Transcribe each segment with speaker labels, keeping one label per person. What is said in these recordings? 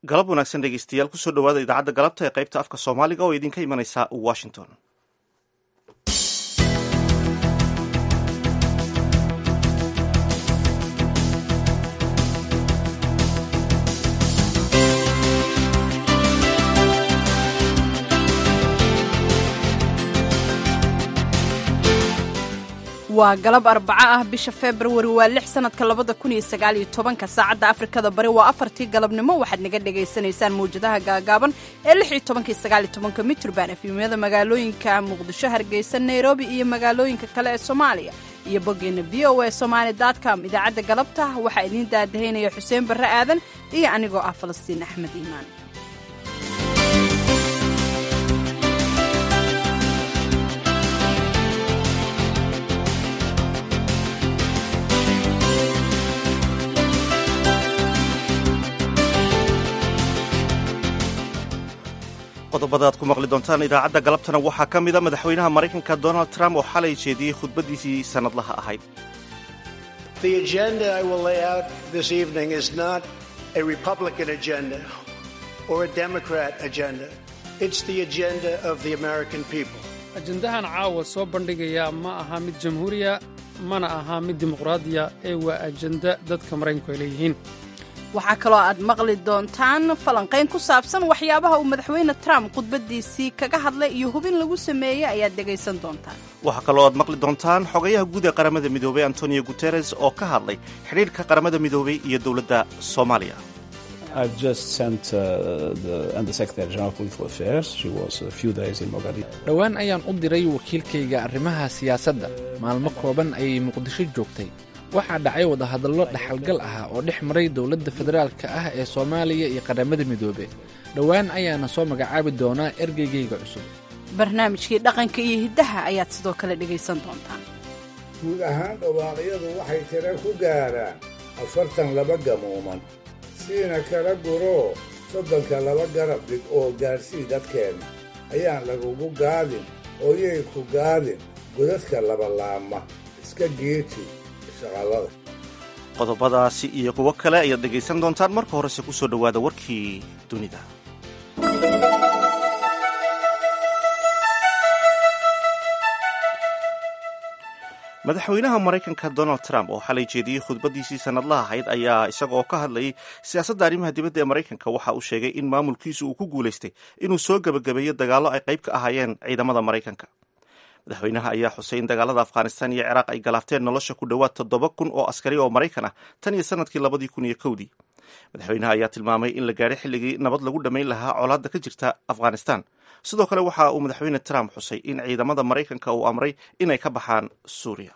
Speaker 1: galab wanaagsan dhegeystayaal kusoo dhawaada idaacadda galabta ee qaybta afka soomaaliga oo idinka imanaysa washington
Speaker 2: waa galab arbaco ah bisha februari waa lix sanadka labada kun iyo sagaal iyo tobanka saacadda afrikada bari waa afartii galabnimo waxaad naga dhagaysanaysaan mawjadaha gaagaaban ee lix iyo tobanka iyo sagaal iyo tobanka mitrban efimyada magaalooyinka muqdisho hargeysa nairobi iyo magaalooyinka kale ee soomaaliya iyo boggeena v o a somaali com idaacadda galabta waxaa idiin daadahaynaya xuseen barre aadan iyo anigoo ah falastiin axmed iimaan
Speaker 1: qodobada aad ku maqli doontaan idaacadda galabtana waxaa ka mida madaxweynaha maraykanka donald trump oo xalay jeediyey khudbaddiisii sannadlaha ahayd
Speaker 3: ajendahan caawa soo bandhigaya ma aha mid jamhuuriya mana aha mid dimuqraadiya ee waa ajenda dadka maraykanku ay leeyihiin
Speaker 2: waxaa kaloo aad maqli doontaan falanqayn ku saabsan waxyaabaha uu madaxweyne trump khudbaddiisii kaga hadlay iyo hubin lagu sameeyey ayaad dhegaysan doontaan
Speaker 1: waxaa kaloo aad maqli doontaan xogayaha guud ee qaramada midoobey antonio guteres oo ka hadlay xidhiidhka qaramada midoobey iyo dowladda soomaaliya
Speaker 4: dhowaan ayaan u diray wakiilkayga arrimaha siyaasadda maalmo kooban ayay muqdisho joogtay waxaa dhacay wadahadallo dhaxalgal ah oo dhex maray dowladda federaalka ah ee soomaaliya iyo qaramada midoobe dhowaan ayaana soo magacaabi doonaa ergeygayga cusub
Speaker 2: barnaamijkii dhaqanka iyo hiddaha ayaad sidoo kale dhegaysan doontaan
Speaker 5: guud ahaan dhawaaqyadu waxay tiro ku gaaraan afartan laba gamuuman siina kala guroo soddonka laba garab dhig oo gaadhsii dadkeenna ayaan lagugu gaadin ooyay ku gaadin godadka labalaama iska geeji
Speaker 1: qodobadaasi iyo kuwo kale ayaad dhegaysan doontaan marka horese ku soo dhowaada warkii dunida madaxweynaha maraykanka donald trump oo xalay jeediyey khudbaddiisii sannadlaha ahayd ayaa isagaoo ka hadlayay siyaasadda arrimaha dibadda ee maraykanka waxa uu sheegay in maamulkiisu uu ku guulaystay inuu soo gebagabeeyo dagaallo ay qayb ka ahaayeen ciidamada maraykanka madaxweynaha ayaa xusay in dagaalada afghanistan iyo ciraaq ay galaafteen nolosha ku dhowaad toddoba kun oo askari oo maraykan ah tan iyo sanadkii labadii kun iyo kowdii madaxweynaha ayaa tilmaamay in la gaadhay xilligii nabad lagu dhammayn lahaa colaadda ka jirta afghanistan sidoo kale waxa uu madaxweyne trump xusay in ciidamada maraykanka uu amray inay ka baxaan suuriya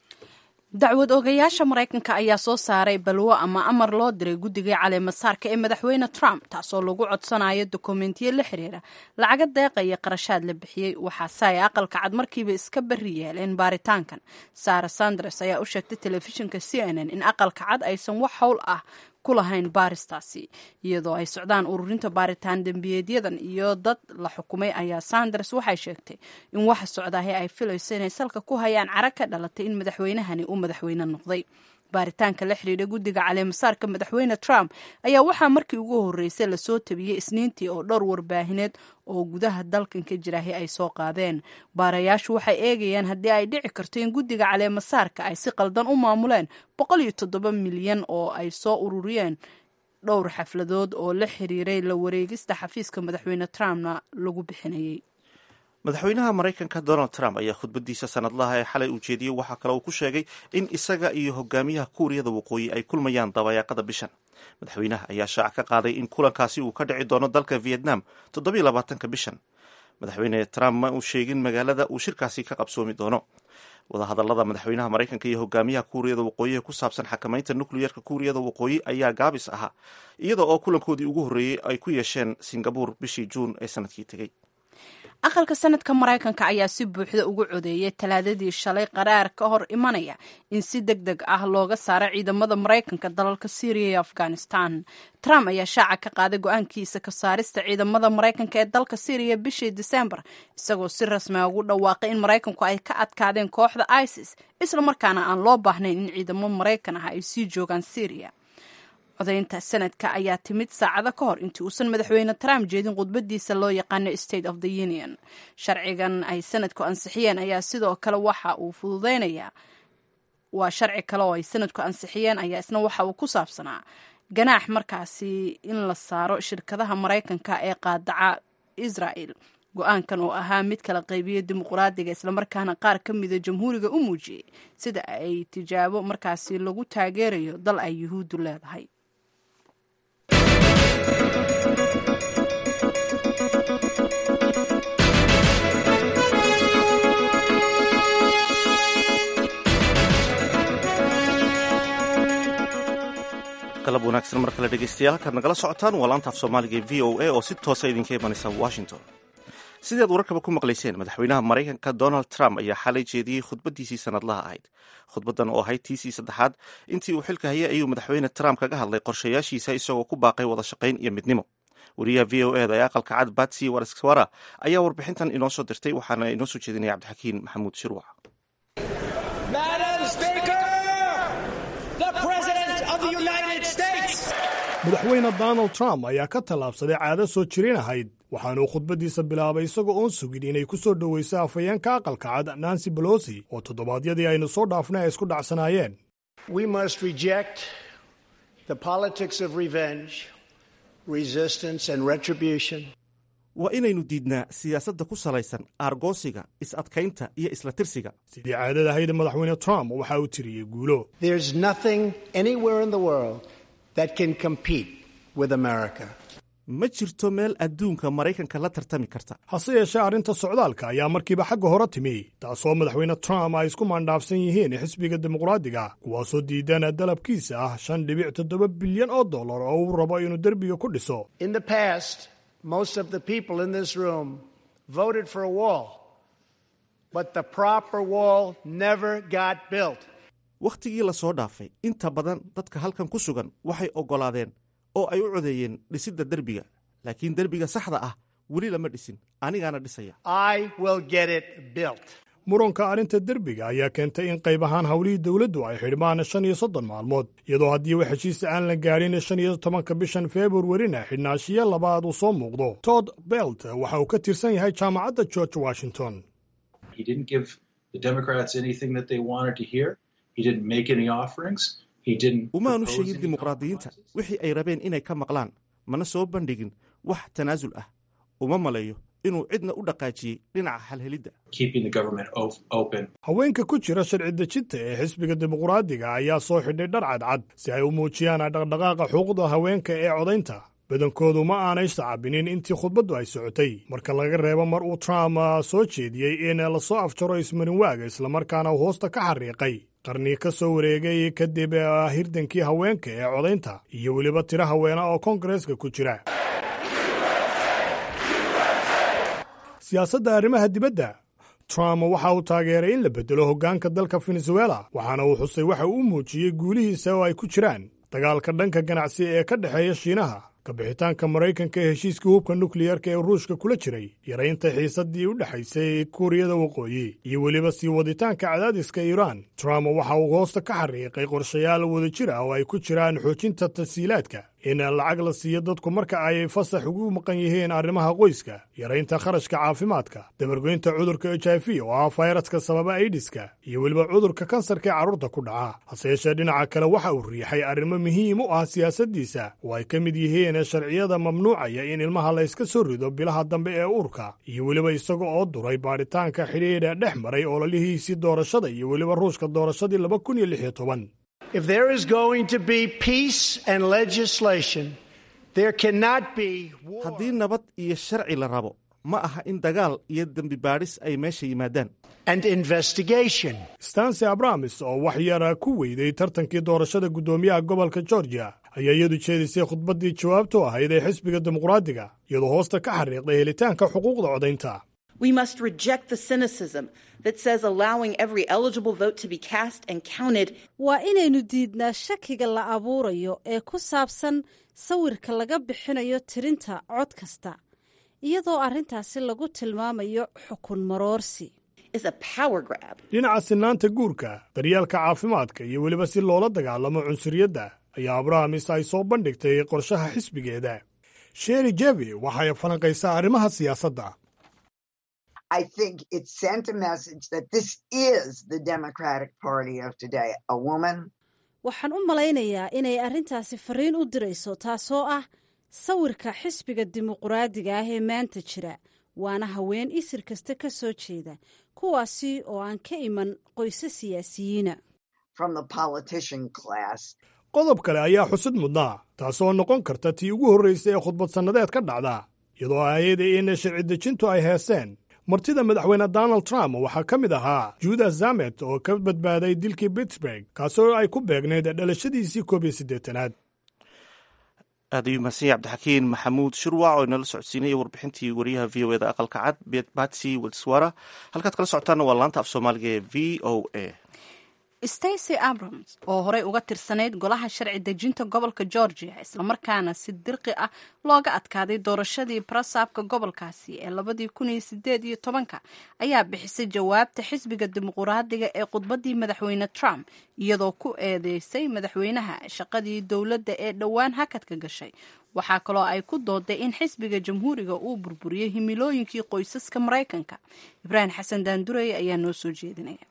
Speaker 2: dacwad ogayaasha maraykanka ayaa soo saaray balwo ama amar loo diray guddigai caleemasaarka ee madaxweyne trump taasoo lagu codsanayo dokumentiyo la xiriira lacaga deeqaya qarashaad la bixiyey waxaase ay aqalka cad markiiba iska bari yeeleen baaritaankan sara sanders ayaa u sheegtay telefishinka c n n in aqalka cad aysan wax howl ah ku lahayn baaristaasi iyadoo ay socdaan ururinta baaritaan dembiyeedyadan iyo dad la xukumay ayaa sanders waxay sheegtay in waxa socdaahi ay filayso inay salka ku hayaan cara ka dhalatay in madaxweynahani uu madaxweyne noqday baaritaanka la xidhiidha guddiga caleemasaarka madaxweyne trump ayaa waxaa markii ugu horreysay lasoo tabiyey isniintii oo dhowr warbaahineed oo gudaha dalkan ka jiraahi ay soo qaadeen baarayaashu waxay eegayaan haddii ay dhici karto in guddiga caleemasaarka ay si qaldan u maamuleen boqol iyo toddoba milyan oo ay soo ururiyeen dhowr xafladood oo la xiriiray la wareegista xafiiska madaxweyne trumpna lagu bixinayay
Speaker 1: madaxweynaha maraykanka donald trump ayaa khudbaddiisa sannadlaha ee xalay uu jeediyey waxaa kale uu ku sheegay in isaga iyo hogaamiyaha kuuriyada waqooyi ay kulmayaan dabayaaqada bishan madaxweynaha ayaa shaaca ka qaaday in kulankaasi uu ka dhici doono dalka vietnam toddobiyo labaatanka bishan madaxweyne trump ma uu sheegin magaalada uu shirkaasi ka qabsoomi doono wadahadallada madaxweynaha maraykanka iyo hogaamiyaha kuuriyada waqooyi ee ku saabsan xakamaynta nukliyerka kuuriyada waqooyi ayaa gaabis ahaa iyada oo kulankoodii ugu horreeyey ay ku yeesheen singabuur bishii juun ee sanadkii tegey
Speaker 2: aqalka sanadka maraykanka ayaa si buuxda ugu codeeyay talaadadii shalay qaraar ka hor imanaya in si deg deg ah looga saaro ciidamada maraykanka dalalka syriya iyo afghanistan trump ayaa shaaca ka qaaday go-aankiisa ka saarista ciidamada maraykanka ee dalka syriya bishii disembar isagoo si rasmiga ugu dhawaaqay in maraykanku ay ka adkaadeen kooxda isis isla markaana aan loo baahnayn in ciidamo maraykan ah ay sii joogaan syriya codaynta sanadka ayaa timid saacado ka hor intii uusan madaxweyne trump jeedin khudbadiisa loo yaqaano state of the union sharcigan ay sanadku ansixiyeen ayaa sidoo kale waxa uu fududeynayaa waa sharci kale oo ay sanadku ansixiyeen ayaa isna waxa uu ku saabsanaa ganaax markaasi in la saaro shirkadaha maraykanka ee qaadaca israel go-aankan oo ahaa mid kala qaybiya dimuqraadiga islamarkaana qaar ka mida jamhuuriga u muujiyey sida ay tijaabo markaasi lagu taageerayo dal ay yuhuuddu leedahay
Speaker 1: galab wanaagsan mar kale dhegeystayaal halkaad nagala socotaan waa laanta af soomaaliga ee v o a oo si toosa idinka imanaysa washington sidaad wararkaba ku maqlayseen madaxweynaha maraykanka donald trump ayaa xalay jeediyey khudbadiisii sanadlaha ahayd khudbadan oo ahayd tiisii saddexaad intii uu xilka hayay ayuu madaxweyne trump kaga hadlay qorshayaashiisa isagoo ku baaqay wada shaqayn iyo midnimo wariyaha v o eda ee aqalka cad batsy warswara ayaa warbixintan inoo soo dirtay waxaana inoo soo jeedinaya cabdixakiin maxamuud shirwac
Speaker 6: madaxweyne donald trump ayaa ka tallaabsaday caado soo jirin ahayd waxaanuu khudbaddiisa bilaabay isagoo oon sugin inay ku soo dhowayso afhayeenka aqalka cad nancy bolosi oo toddobaadyadii aynu soo dhaafnay ay isku dhacsanaayeen
Speaker 1: waa inaynu diidnaa siyaasadda ku salaysan aargoosiga is-adkaynta iyo isla tirsiga
Speaker 6: sidii caadada ahayd madaxweyne trump waxa uu tiriyey guulo ma jirto meel adduunka maraykanka la tartami karta hase yeeshee arrinta socdaalka ayaa markiiba xagga hore timi taasoo madaxweyne trump ay isku maandhaafsan yihiin xisbiga dimuqraadiga kuwaasoo diidana dalabkiisa ah shan dhibic toddoba bilyan oo dollar oo uu rabo inuu derbiga ku dhiso
Speaker 1: wakhtigii la soo dhaafay inta badan dadka halkan ku sugan waxay oggolaadeen oo ay u codeeyeen dhisidda derbiga laakiin derbiga saxda ah weli lama dhisin anigaana dhisaya
Speaker 6: muranka arrinta derbiga ayaa keentay in qayb ahaan howlihii dowladdu ay xidhmaan shan iyo soddon maalmood iyadoo haddii wax heshiisa aan la gaadhin shan iyo tobanka bishan februarina xidhnaashiyo labaad uu soo muuqdo todd belt waxa uu ka tirsan yahay jaamacadda george washington
Speaker 1: umaanu sheegin dimuqraadiyiinta wixii ay rabeen inay ka maqlaan mana soo bandhigin wax tanaasul ah uma maleeyo inuu cidna u dhaqaajiyey dhinaca halhelidda
Speaker 6: haweenka ku jira sharci dejinta ee xisbiga dimuqraadiga ayaa soo xidhay dhar cadcad si ay u muujiyaan dhaqdhaqaaqa xuquuqda haweenka ee codaynta badankoodu ma aanay sacabinin intii khudbaddu ay socotay marka laga reebo mar uu trump soo jeediyey in lasoo afjaro ismarinwaaga islamarkaana uu hoosta ka xariiqay qarni ka soo wareegay kadib hirdankii haweenka ee codaynta iyo weliba tiro haweena oo kongareeska ku jira siyaasadda arrimaha dibadda trump waxa uu taageeray in la beddelo hoggaanka dalka venezuela waxaana uu xusay waxa uu muujiyey guulihiisa oo ay ku jiraan dagaalka dhanka ganacsi ee ka dhexeeya shiinaha kabixitaanka maraykanka ee heshiiskii hubka nukliyarka ee ruushka kula jiray yaraynta xiisaddii u dhexaysay kuuriyada waqooyi iyo weliba sii waditaanka cadaadiska iiraan trump waxa uu hoosta ka xariiqay qorshayaal wadajir ah oo ay ku jiraan xoojinta tasiilaadka in lacag la siiyo dadku marka ay fasax ugu maqan yihiin arrimaha qoyska yaraynta kharashka caafimaadka dabargoynta cudurka h i v oo ah fayraska sababa aidiska iyo weliba cudurka kansarka ee carruurta ku dhaca hase yeeshee dhinaca kale waxa uu riixay arrimo muhiim u ah siyaasaddiisa oo ay ka mid yihiin sharciyada mamnuucaya in ilmaha la yska soo rido bilaha dambe ee uurka iyo weliba isaga oo duray baadhitaanka xidhiidha dhex maray ololihiisii doorashada iyo weliba ruushka doorashadii laba kun iyo lix iyo toban
Speaker 1: haddii nabad iyo sharci la rabo ma aha in dagaal iyo dembi baadhis ay meesha yimaadaan
Speaker 6: stansi abramis oo wax yara ku weyday tartankii doorashada guddoomiyaha gobolka georgia ayaa iyadu jeedisay khudbaddii jawaabtu ahayd ee xisbiga dimuqraadiga iyadoo hoosta ka xariiqday helitaanka xuquuqda codaynta
Speaker 7: We must reject the cynicism that says allowing every eligible vote to be cast and counted.
Speaker 8: waa inaynu diidnaa shakiga la abuurayo ee ku saabsan sawirka laga bixinayo tirinta cod kasta iyadoo arrintaasi lagu tilmaamayo xukun maroorsi
Speaker 7: is a power grab.
Speaker 6: dhinaca sinaanta guurka daryeelka caafimaadka iyo weliba si loola dagaalamo cunsuriyadda ayaa abrahamis ay soo bandhigtay qorshaha xisbigeeda sheri jevi waxay falanqaysaa arrimaha siyaasadda
Speaker 9: I think it sent a message that this is the Democratic Party of today. A woman.
Speaker 8: waxaan u malaynayaa inay arrintaasi fariin u dirayso taasoo ah sawirka xisbiga dimuquraadiga ah ee maanta jira waana haween isir kasta ka soo jeeda kuwaasi oo aan ka iman qoyse siyaasiyiina
Speaker 9: from the politician class.
Speaker 6: qodob kale ayaa xusid mudnaa taasoo noqon karta tii ugu horraysay ee khudbad sannadeed ka dhacda iyadoo aayada in sharci dejintu ay heeseen martida madaxweyne donald trump waxaa ka mid ahaa juuda zamet oo ka badbaaday dilkii pittsburg kaasoo ay ku beegnayd dhalashadiisii koob iyo siddeetanaad
Speaker 1: aad ayuu mahadsan yahay cabdixakiin maxamuud shirwac oo inala socodsiinaya warbixintii wariyaha v o eda aqalka cad batsy wilswara halkaad kala socotaana waa laanta af soomaaliga ee v o a
Speaker 2: stacy abrams oo horey uga tirsanayd golaha sharci dejinta gobolka georgia islamarkaana si dirqi ah looga adkaaday doorashadii barasaabka gobolkaasi ee labadii kun iyo sideed iyo tobanka ayaa bixisay jawaabta xisbiga dimuquraadiga ee khudbadii madaxweyne trump iyadoo ku eedeysay madaxweynaha shaqadii dowladda ee dhowaan hakadka gashay waxaa kaloo ay ku dooday in xisbiga jamhuuriga uu burburiyey himilooyinkii qoysaska maraykanka ibraahim xasan daandurey ayaa noo soo jeedinaya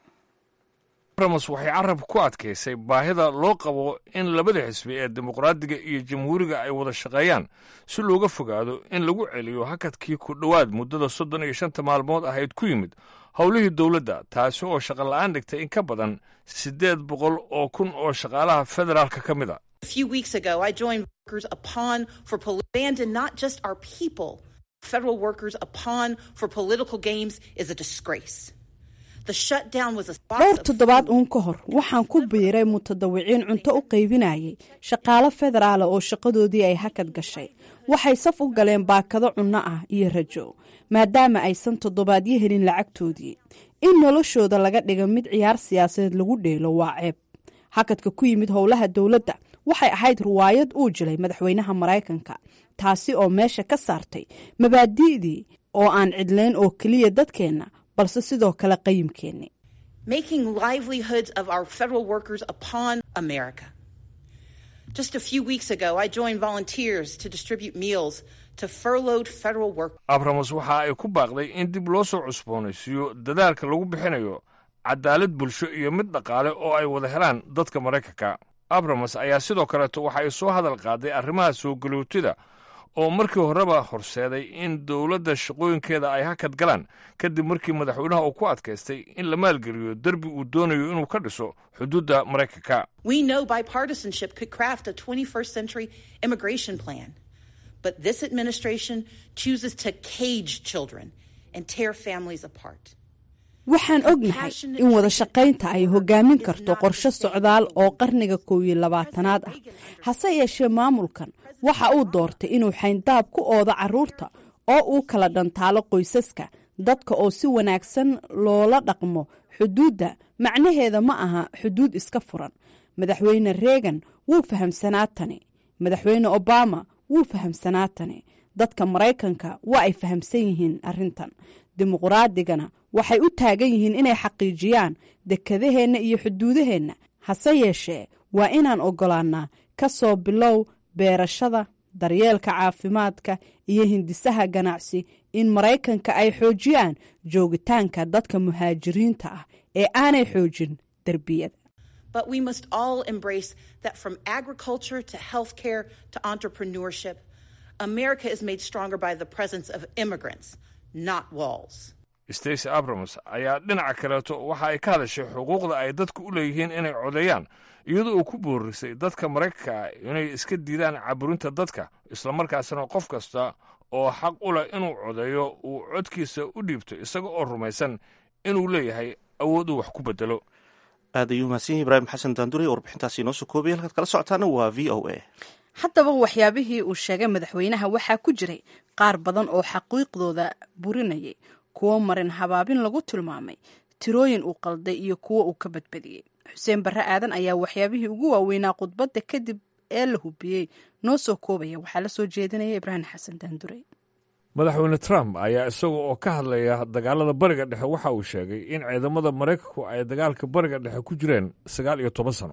Speaker 10: abrams waxay carabka ku adkaysay baahida loo qabo in labada xisbi ee dimuqraadiga iyo jamhuuriga ay wada shaqeeyaan si looga fogaado in lagu celiyo hakadkii ku dhowaad muddada soddon iyo shanta maalmood ahayd ku yimid howlihii dowladda taasi oo shaqola'aan dhigtay in ka badan siddeed boqol oo kun oo shaqaalaha federaalka ka mid a
Speaker 7: A few weeks ago, I joined workers upon for pol- abandon not just our people. Federal workers upon for political games is a disgrace. The shutdown was a
Speaker 2: dhowr toddobaad uun ka hor waxaan ku biiray mutadawiciin cunto u qaybinayay shaqaalo federaala oo shaqadoodii ay hakad gashay waxay saf u galeen baakado cunno ah iyo rajo maadaama aysan toddobaadyo helin lacagtoodii in noloshooda laga dhiga mid ciyaar siyaasadeed lagu dheelo waa ceeb hakadka ku yimid howlaha dowladda waxay ahayd riwaayad uu jilay madaxweynaha maraykanka taasi oo meesha ka saartay mabaadi'dii oo aan cidlayn oo keliya dadkeenna balse sidoo kale qayimkeenni
Speaker 7: making livelihoods of our federal workers upon America. Just a few weeks ago, I joined volunteers to distribute meals to furloughed federal workers.
Speaker 10: abrams waxa ay ku baaqday in dib loo soo cusboonaysiiyo dadaalka lagu bixinayo cadaalad bulsho iyo mid dhaqaale oo ay wada helaan dadka maraykanka abrams ayaa sidoo kaleeto waxa ay soo hadal qaaday arrimaha soo galootida oo markii horeba horseeday in dowladda shaqooyinkeeda ay hakad galaan kadib markii madaxweynaha uu ku adkaystay in la maalgeliyo derbi uu doonayo inuu ka dhiso xuduudda maraykanka
Speaker 7: We know bipartisanship could craft a 21st century immigration plan, but this administration chooses to cage children and tear families apart.
Speaker 2: waxaan ognahay in wada shaqaynta ay hogaamin karto qorshe socdaal oo qarniga kow iyo labaatanaad ah hase yeeshee maamulkan waxa uu doortay inuu xayndaab ku oodo carruurta oo uu kala dhantaalo qoysaska dadka oo si wanaagsan loola dhaqmo xuduudda macnaheeda ma aha xuduud iska furan madaxweyne reegan wuu fahamsanaa tani madaxweyne obama wuu fahamsanaa tani dadka maraykanka waa ay fahamsan yihiin arrintan dimuquraadigana waxay u taagan yihiin inay xaqiijiyaan dekedaheenna iyo xuduudaheenna hase yeeshee waa inaan oggolaannaa ka soo bilow beerashada daryeelka caafimaadka iyo hindisaha ganacsi in maraykanka ay xoojiyaan joogitaanka dadka muhaajiriinta ah ee aanay xoojin derbiyada
Speaker 7: But we must all embrace that from agriculture to healthcare to entrepreneurship, America is made stronger by the presence of immigrants, not walls.
Speaker 10: stacy abrams ayaa dhinaca kaleeto waxa ay ka hadashay xuquuqda ay dadku u leeyihiin inay codeeyaan iyadoo uu ku boorisay dadka maraykanka ah inay iska diidaan caburinta dadka islamarkaasna qof kasta oo xaq u leh inuu codeeyo uu codkiisa u dhiibto isaga oo rumaysan inuu leeyahay awood uu wax ku bedelo
Speaker 1: aad ayuu mahadsan yahay ibraahim xasan daandure warbixintaasi inoo soo koobaya halkaad kala socotaana waa v o a
Speaker 2: haddaba waxyaabihii uu sheegay madaxweynaha waxaa ku jiray qaar badan oo xaqiiqdooda burinayay kuwo marin habaabin lagu tilmaamay tirooyin uu qalday iyo kuwo uu ka badbadiyey xuseen barre aadan ayaa waxyaabihii ugu waaweynaa khudbadda kadib ee la hubiyey noo soo koobaya waxaa la soo jeedinaya ibraahim xasan daandure
Speaker 10: madaxweyne trump ayaa isaga oo ka hadlaya dagaalada bariga dhexe waxa uu sheegay in ciidamada maraykanku ay dagaalka bariga dhexe ku jireen sagaal iyo toban sano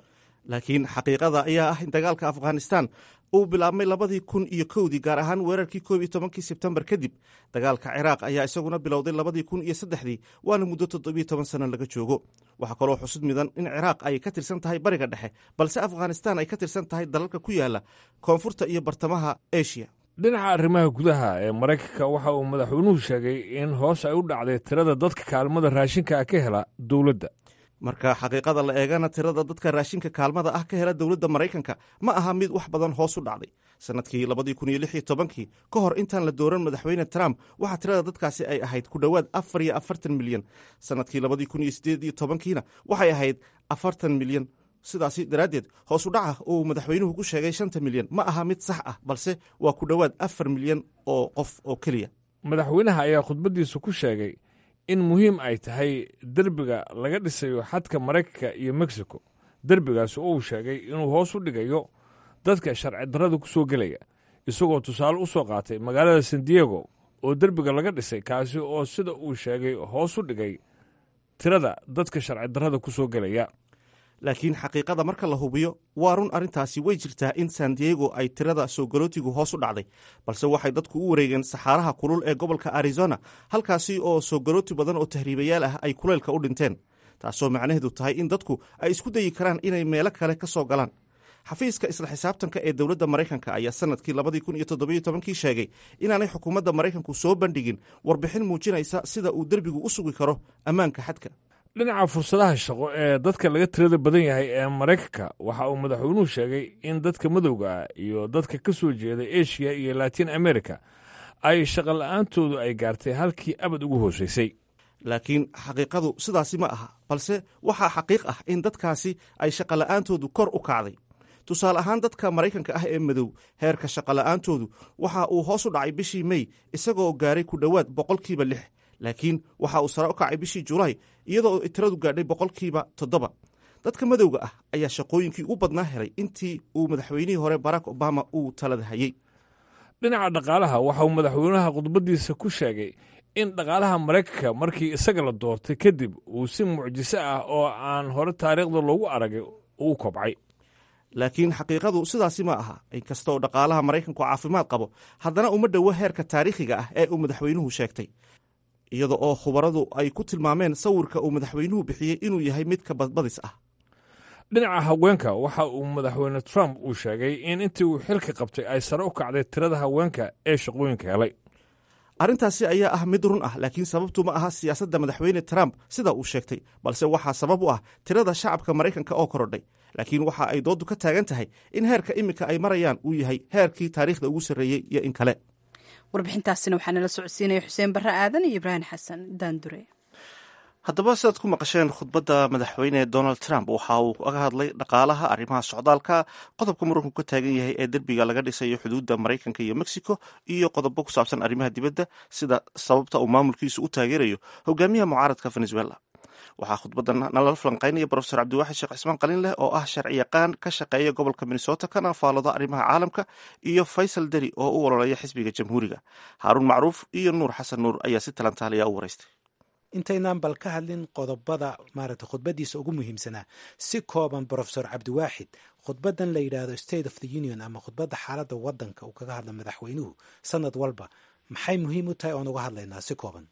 Speaker 1: laakiin xaqiiqada ayaa ah in dagaalka afghanistan uu bilaabmay labadii kun iyo kowdii gaar ahaan weerarkii koob iyo tobankii sebtembar kadib dagaalka ciraaq ayaa isaguna bilowday labadii kun iyo saddexdii waana muddo toddobiyo toban sano laga joogo waxaa kaloo xusud midan in ciraaq ay ka tirsan tahay bariga dhexe balse afghanistan ay ka tirsan tahay dalalka ku yaala koonfurta iyo bartamaha eshiya
Speaker 10: dhinaca arrimaha gudaha ee maraykanka waxa uu madaxweynuhu sheegay in hoos ay u dhacday tirada dadka kaalmada raashinka ka hela dowladda
Speaker 1: marka xaqiiqada la eegana tirada dadka raashinka kaalmada ah ka hela dowladda maraykanka ma aha mid wax badan hoos u dhacday sanadkii labadii kun iyo lix iyo tobankii ka hor intaan la dooran madaxweyne trump waxaa tirada dadkaasi ay ahayd ku dhowaad afar iyo afartan milyan sanadkii labadii kun iyo sideed iyo tobankiina waxay ahayd afartan milyan sidaasi daraaddeed hoos u dhaca uu madaxweynuhu ku sheegay shanta milyan ma aha mid sax ah balse waa ku dhowaad afar milyan oo qof oo keliya
Speaker 10: madaxweynaha ayaa khudbaddiisa ku sheegay in muhiim ay tahay derbiga laga dhisayo xadka maraykanka iyo mexico derbigaas oo uu sheegay inuu hoos u dhigayo dadka sharci darrada ku soo gelaya isagoo tusaale u soo qaatay magaalada san diego oo derbiga laga dhisay kaasi oo sida uu sheegay hoos u dhigay tirada dadka sharci darrada ku soo gelaya
Speaker 1: laakiin xaqiiqada marka la hubiyo waa run arrintaasi way jirtaa in san diego ay tirada soo galootigu hoos u dhacday balse waxay dadku u wareegeen saxaaraha kulul ee gobolka arizona halkaasi oo soo galooti badan oo tahriibayaal ah ay kuleylka u dhinteen taasoo macnaheedu tahay in dadku ay isku dayi karaan inay meelo kale ka soo galaan xafiiska isla xisaabtanka ee dowladda maraykanka ayaa sanadkii labadii kun iyo toddobiyo tobankii sheegay inaanay xukuumadda maraykanku soo bandhigin warbixin muujinaysa sida uu derbigu u sugi karo ammaanka xadka
Speaker 10: dhinaca fursadaha shaqo ee dadka laga tirada badan yahay ee maraykanka waxa uu madaxweynuhu sheegay in dadka madowga ah iyo dadka ka soo jeeda eshiya iyo latin america ay shaqo la-aantoodu ay gaartay halkii abad ugu hooseysay
Speaker 1: laakiin xaqiiqadu sidaasi ma aha balse waxaa xaqiiq ah in dadkaasi ay shaqola'aantoodu kor u kacday tusaale ahaan dadka maraykanka ah ee madow heerka shaqola'aantoodu waxa uu hoos u dhacay bishii mey isagoo gaaray ku dhowaad boqolkiiba lix laakiin waxa uu sare u kacay bishii julaay iyadoo tiradu gaadhay boqolkiiba toddoba dadka madowga ah ayaa shaqooyinkii u badnaa helay intii uu madaxweynihii hore barack obama uu talada hayey
Speaker 10: dhinaca dhaqaalaha waxa uu madaxweynaha khudbaddiisa ku sheegay in dhaqaalaha maraykanka markii isaga la doortay kadib uu si mucjiso ah oo aan hore taariikhda loogu aragay uu kobcay
Speaker 1: laakiin xaqiiqadu sidaasi ma aha inkasta oo dhaqaalaha maraykanku caafimaad qabo haddana uma dhowo heerka taariikhiga ah ee uu madaxweynuhu sheegtay iyada oo khubaradu ay ku tilmaameen sawirka uu madaxweynuhu bixiyey inuu yahay mid ka badbadis ah
Speaker 10: dhinaca haweenka waxa uu madaxweyne trump uu sheegay in intii uu xilka qabtay ay sare u kacday tirada haweenka ee shaqooyinka helay
Speaker 1: arrintaasi ayaa ah mid run ah laakiin sababtu ma aha siyaasadda madaxweyne trump sida uu sheegtay balse waxaa sabab u ah tirada shacabka maraykanka oo korodhay laakiin waxa ay dooddu ka taagan tahay in heerka iminka ay marayaan uu yahay heerkii taariikhda ugu sarreeyey iyo in kale
Speaker 2: warbixintaasina waxaa nala socodsiinaya xuseen barre aadan iyo ibraahim xasan daandure
Speaker 1: haddaba sidaad ku maqasheen khudbadda madaxweyne donald trump waxa uu kaga hadlay dhaqaalaha arrimaha socdaalka qodobka muranku ka taagan yahay ee derbiga laga dhisayo xuduudda maraykanka iyo mexico iyo qodobo ku saabsan arrimaha dibadda sida sababta uu maamulkiisu u taageerayo hogaamiyaha mucaaradka venezuela waxaa khudbaddan nalala falanqaynaya brofesor cabdiwaaxid sheekh cismaan qalin leh oo ah sharci yaqaan ka shaqeeya gobolka minnesota kana faallada arrimaha caalamka iyo faysal deri oo u ololeeya xisbiga jamhuuriga haaruun macruuf iyo nuur xasan nuur ayaa si talantaaliya u waraystay
Speaker 11: intaynaan bal ka hadlin qodobada maaragta khudbadiisa ugu muhiimsanaa si kooban brofesor cabdiwaaxid khudbadan la yidhaahdo state of the union ama khudbadda xaaladda wadanka uu kaga hadla madaxweynuhu sanad walba maxay muhiim u tahay oon uga hadlaynaa si kooban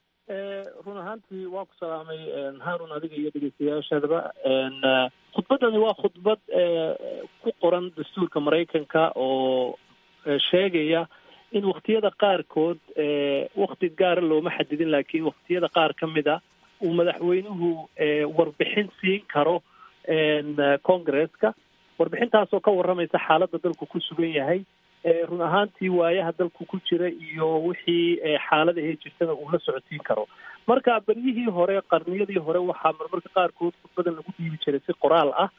Speaker 12: run ahaantii waa ku salaamay haarun adiga iyo dhegeystayaashadaba khudbaddani waa khudbad ku qoran dastuurka maraykanka oo sheegaya in waktiyada qaarkood wakti gaara looma xadidin laakiin waktiyada qaar ka mid a uu madaxweynuhu warbixin siin karo congresska warbixintaasoo ka warramaysa xaaladda dalku ku sugan yahay run ahaantii waayaha dalku ku jira iyo wixii xaaladahe jirtada uu la socodsiin karo marka beryihii hore qarniyadii hore waxaa marmarka qaarkood khudbadan lagu dhiibi jiray si qoraal ah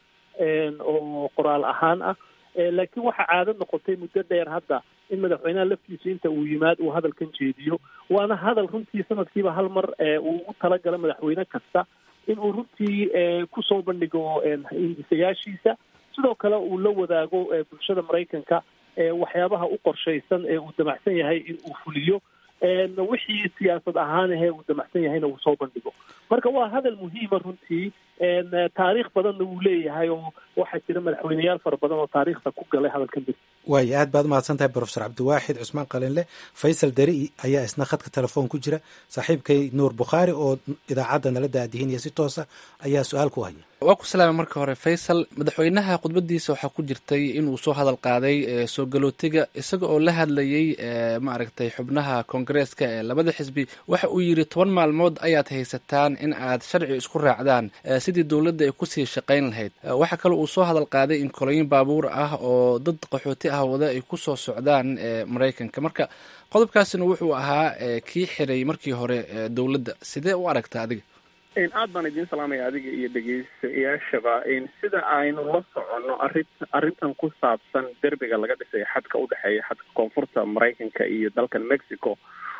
Speaker 12: oo qoraal ahaan ah laakiin waxaa caado noqotay muddo dheer hadda in madaxweynaha laftiisa inta uu yimaad uu hadalkan jeediyo waana hadal runtii sanadkiiba hal mar uu ugu talagala madaxweyne kasta in uu runtii kusoo bandhigo hindisayaashiisa sidoo kale uu la wadaago bulshada maraykanka waxyaabaha u qorshaysan ee uu damacsan yahay in uu fuliyo wixii siyaasad ahaan ahee uu damacsan yahayna uu soo bandhigo marka waa hadal muhiima runtii taariikh badanna wuu leeyahay oo waxaa jira madaxweyneyaal fara badan oo taariikhda ku galay hadalkan bir
Speaker 11: waayo aad baad umahadsan tahay brofesor cabdiwaaxid cusmaan qalinle faysal deri ayaa isna khadka telefoon ku jira saaxiibkay nuur bukhaari oo idaacadda nala daadihinaya si toosa ayaa su-aal ku haya
Speaker 4: waa ku salaamay marka hore faysal madaxweynaha khudbadiisa waxaa ku jirtay inuu soo hadal qaaday soo galootiga isaga oo la hadlayey maaragtay xubnaha koongareeska ee labada xisbi waxa uu yidhi toban maalmood ayaad haysataan in aad sharci isku raacdaan sidii dowladda ay kusii shaqayn lahayd waxaa kale uu soo hadal qaaday in kolooyin baabuur ah oo dad qaxooti ah wada ay ku soo socdaan maraykanka marka qodobkaasina wuxuu ahaa kii xiray markii hore dowladda sidee u aragta adiga
Speaker 13: aad baan idiin salaamaya adiga iyo dhegeystayaashaba sida aynu la soconno arrin arrintan ku saabsan derbiga laga dhisay xadka udhexeeya xadka koonfurta maraykanka iyo dalkan mexico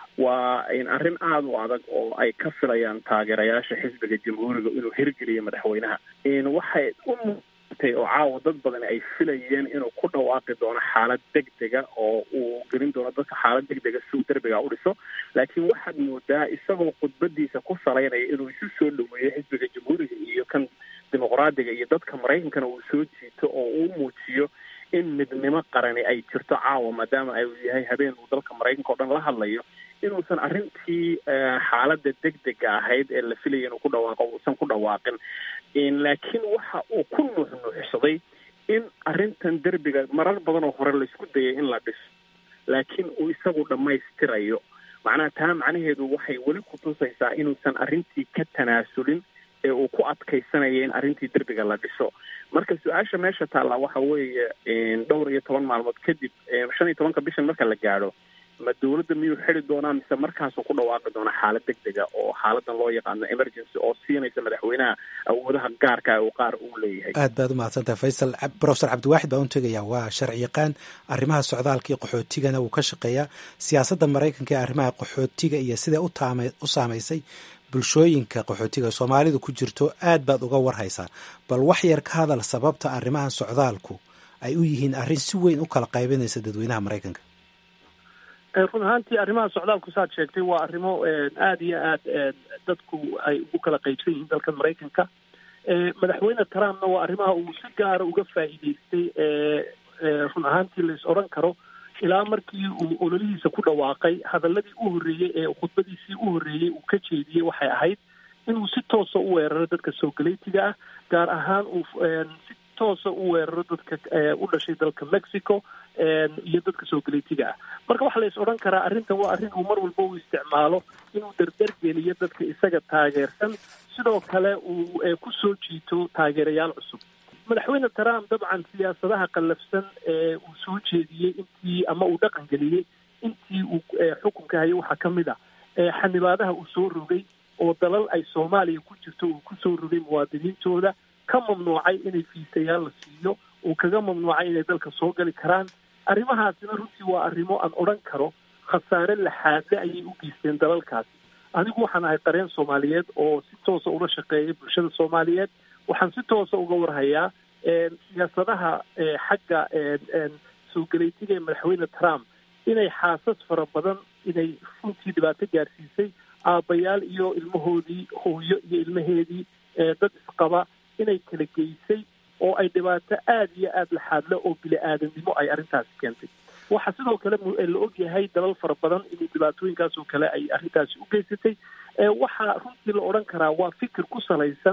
Speaker 13: waa arrin aada u adag oo ay ka filayaan taageerayaasha xisbiga jamhuuriga inuu hirgeliyo madaxweynaha waxay u muutay oo caawa dad badan ay filayeen inuu ku dhawaaqi doono xaalad degdega oo uu gelin doono dadka xaalad degdega si uu derbiga u dhiso laakiin waxaad moodaa isagoo khudbadiisa ku salaynaya inuu isu soo dhaweeyo xisbiga jamhuuriga iyo kan dimuqraadiga iyo dadka maraykankana uu soo jiito oo uu muujiyo in midnimo qarani ay jirto caawa maadaama ay yahay habeen uu dalka maraykanka o dhan la hadlayo inuusan arrintii xaaladda degdega ahayd ee la filaya inuu ku dhawaaqo uusan ku dhawaaqin laakiin waxa uu ku nuuxnuuxsaday in arrintan derbiga marar badan oo hore laisku dayay in la dhiso laakiin uu isagu dhammaystirayo macnaha taa macnaheedu waxay weli ku tusaysaa inuusan arrintii ka tanaasulin ee uu ku adkaysanaya in arrintii derbiga la dhiso marka su-aasha meesha taallaa waxa weeye dhowr iyo toban maalmood kadib shan iyo tobanka bishan marka la gaadho ma dowladda miyuu xidi doonaa mise markaasuu ku dhawaaqi doonaa xaalad degdega oo xaaladan loo yaqaano emergency oo siinaysa madaxweynaha awoodaha gaarka uu qaar uu leeyahay
Speaker 11: aad baad umahadsan tahay faysal brofesor cabdiwaaxid baan u tegayaa waa sharci yaqaan arrimaha socdaalka iyo qaxootigana wuu ka shaqeeyaa siyaasadda maraykanka ee arrimaha qaxootiga iyo siday utaama u saamaysay bulshooyinka qaxootiga soomaalidu ku jirto aad baad uga warhaysaa bal wax yar ka hadal sababta arrimahan socdaalku ay u yihiin arrin si weyn u kala qaybinaysa dadweynaha maraykanka
Speaker 12: run ahaantii arrimaha socdaalku saad sheegtay waa arrimo aada iyo aad dadku ay ugu kala qaybsan yihiin dalkan maraykanka madaxweyne trumpna waa arrimaha uu si gaara uga faa'iideystay run ahaantii lais odhan karo ilaa markii uu ololihiisa ku dhawaaqay hadaladii u horreeyey ee khudbadiisii u horreeyey uu ka jeediyey waxay ahayd inuu si toosa u weeraro dadka soogaleytiga ah gaar ahaan uu si toosa u weeraro dadka u dhashay dalka mexico iyo dadka soogaleytiga ah marka waxaa lais odhan karaa arrintan waa arrin uu mar walba u isticmaalo inuu dardar geliyo dadka isaga taageersan sidoo kale uu ku soo jiito taageerayaal cusub madaxweyne trump dabcan siyaasadaha qallafsan ee uu soo jeediyey intii ama uu dhaqan geliyey intii uu xukunka hayay waxaa ka mid ah xanibaadaha uu soo rogay oo dalal ay soomaaliya ku jirto uu kusoo rogay muwaadiniintooda ka mamnuucay inay fiisayaal la siiyo uu kaga mamnuucay inay dalka soo gali karaan arrimahaasina runtii waa arrimo aan odhan karo khasaare laxaadle ayay u geysteen dalalkaasi anigu waxaan ahay qareen soomaaliyeed oo si toosa ula shaqeeya bulshada soomaaliyeed waxaan si toosa uga warhayaa siyaasadaha xagga soo galeytiga ee madaxweyne trump inay xaasas fara badan inay runtii dhibaato gaarsiisay aabbayaal iyo ilmahoodii hooyo iyo ilmaheedii dad isqaba inay kala geysay oo ay dhibaato aada iyo aada laxaadle oo bili-aadamnimo ay arrintaasi keentay waxaa sidoo kale la ogyahay dalal fara badan inuu dhibaatooyinkaas oo kale ay arrintaasi u geysatay waxaa runtii la odhan karaa waa fikir ku salaysan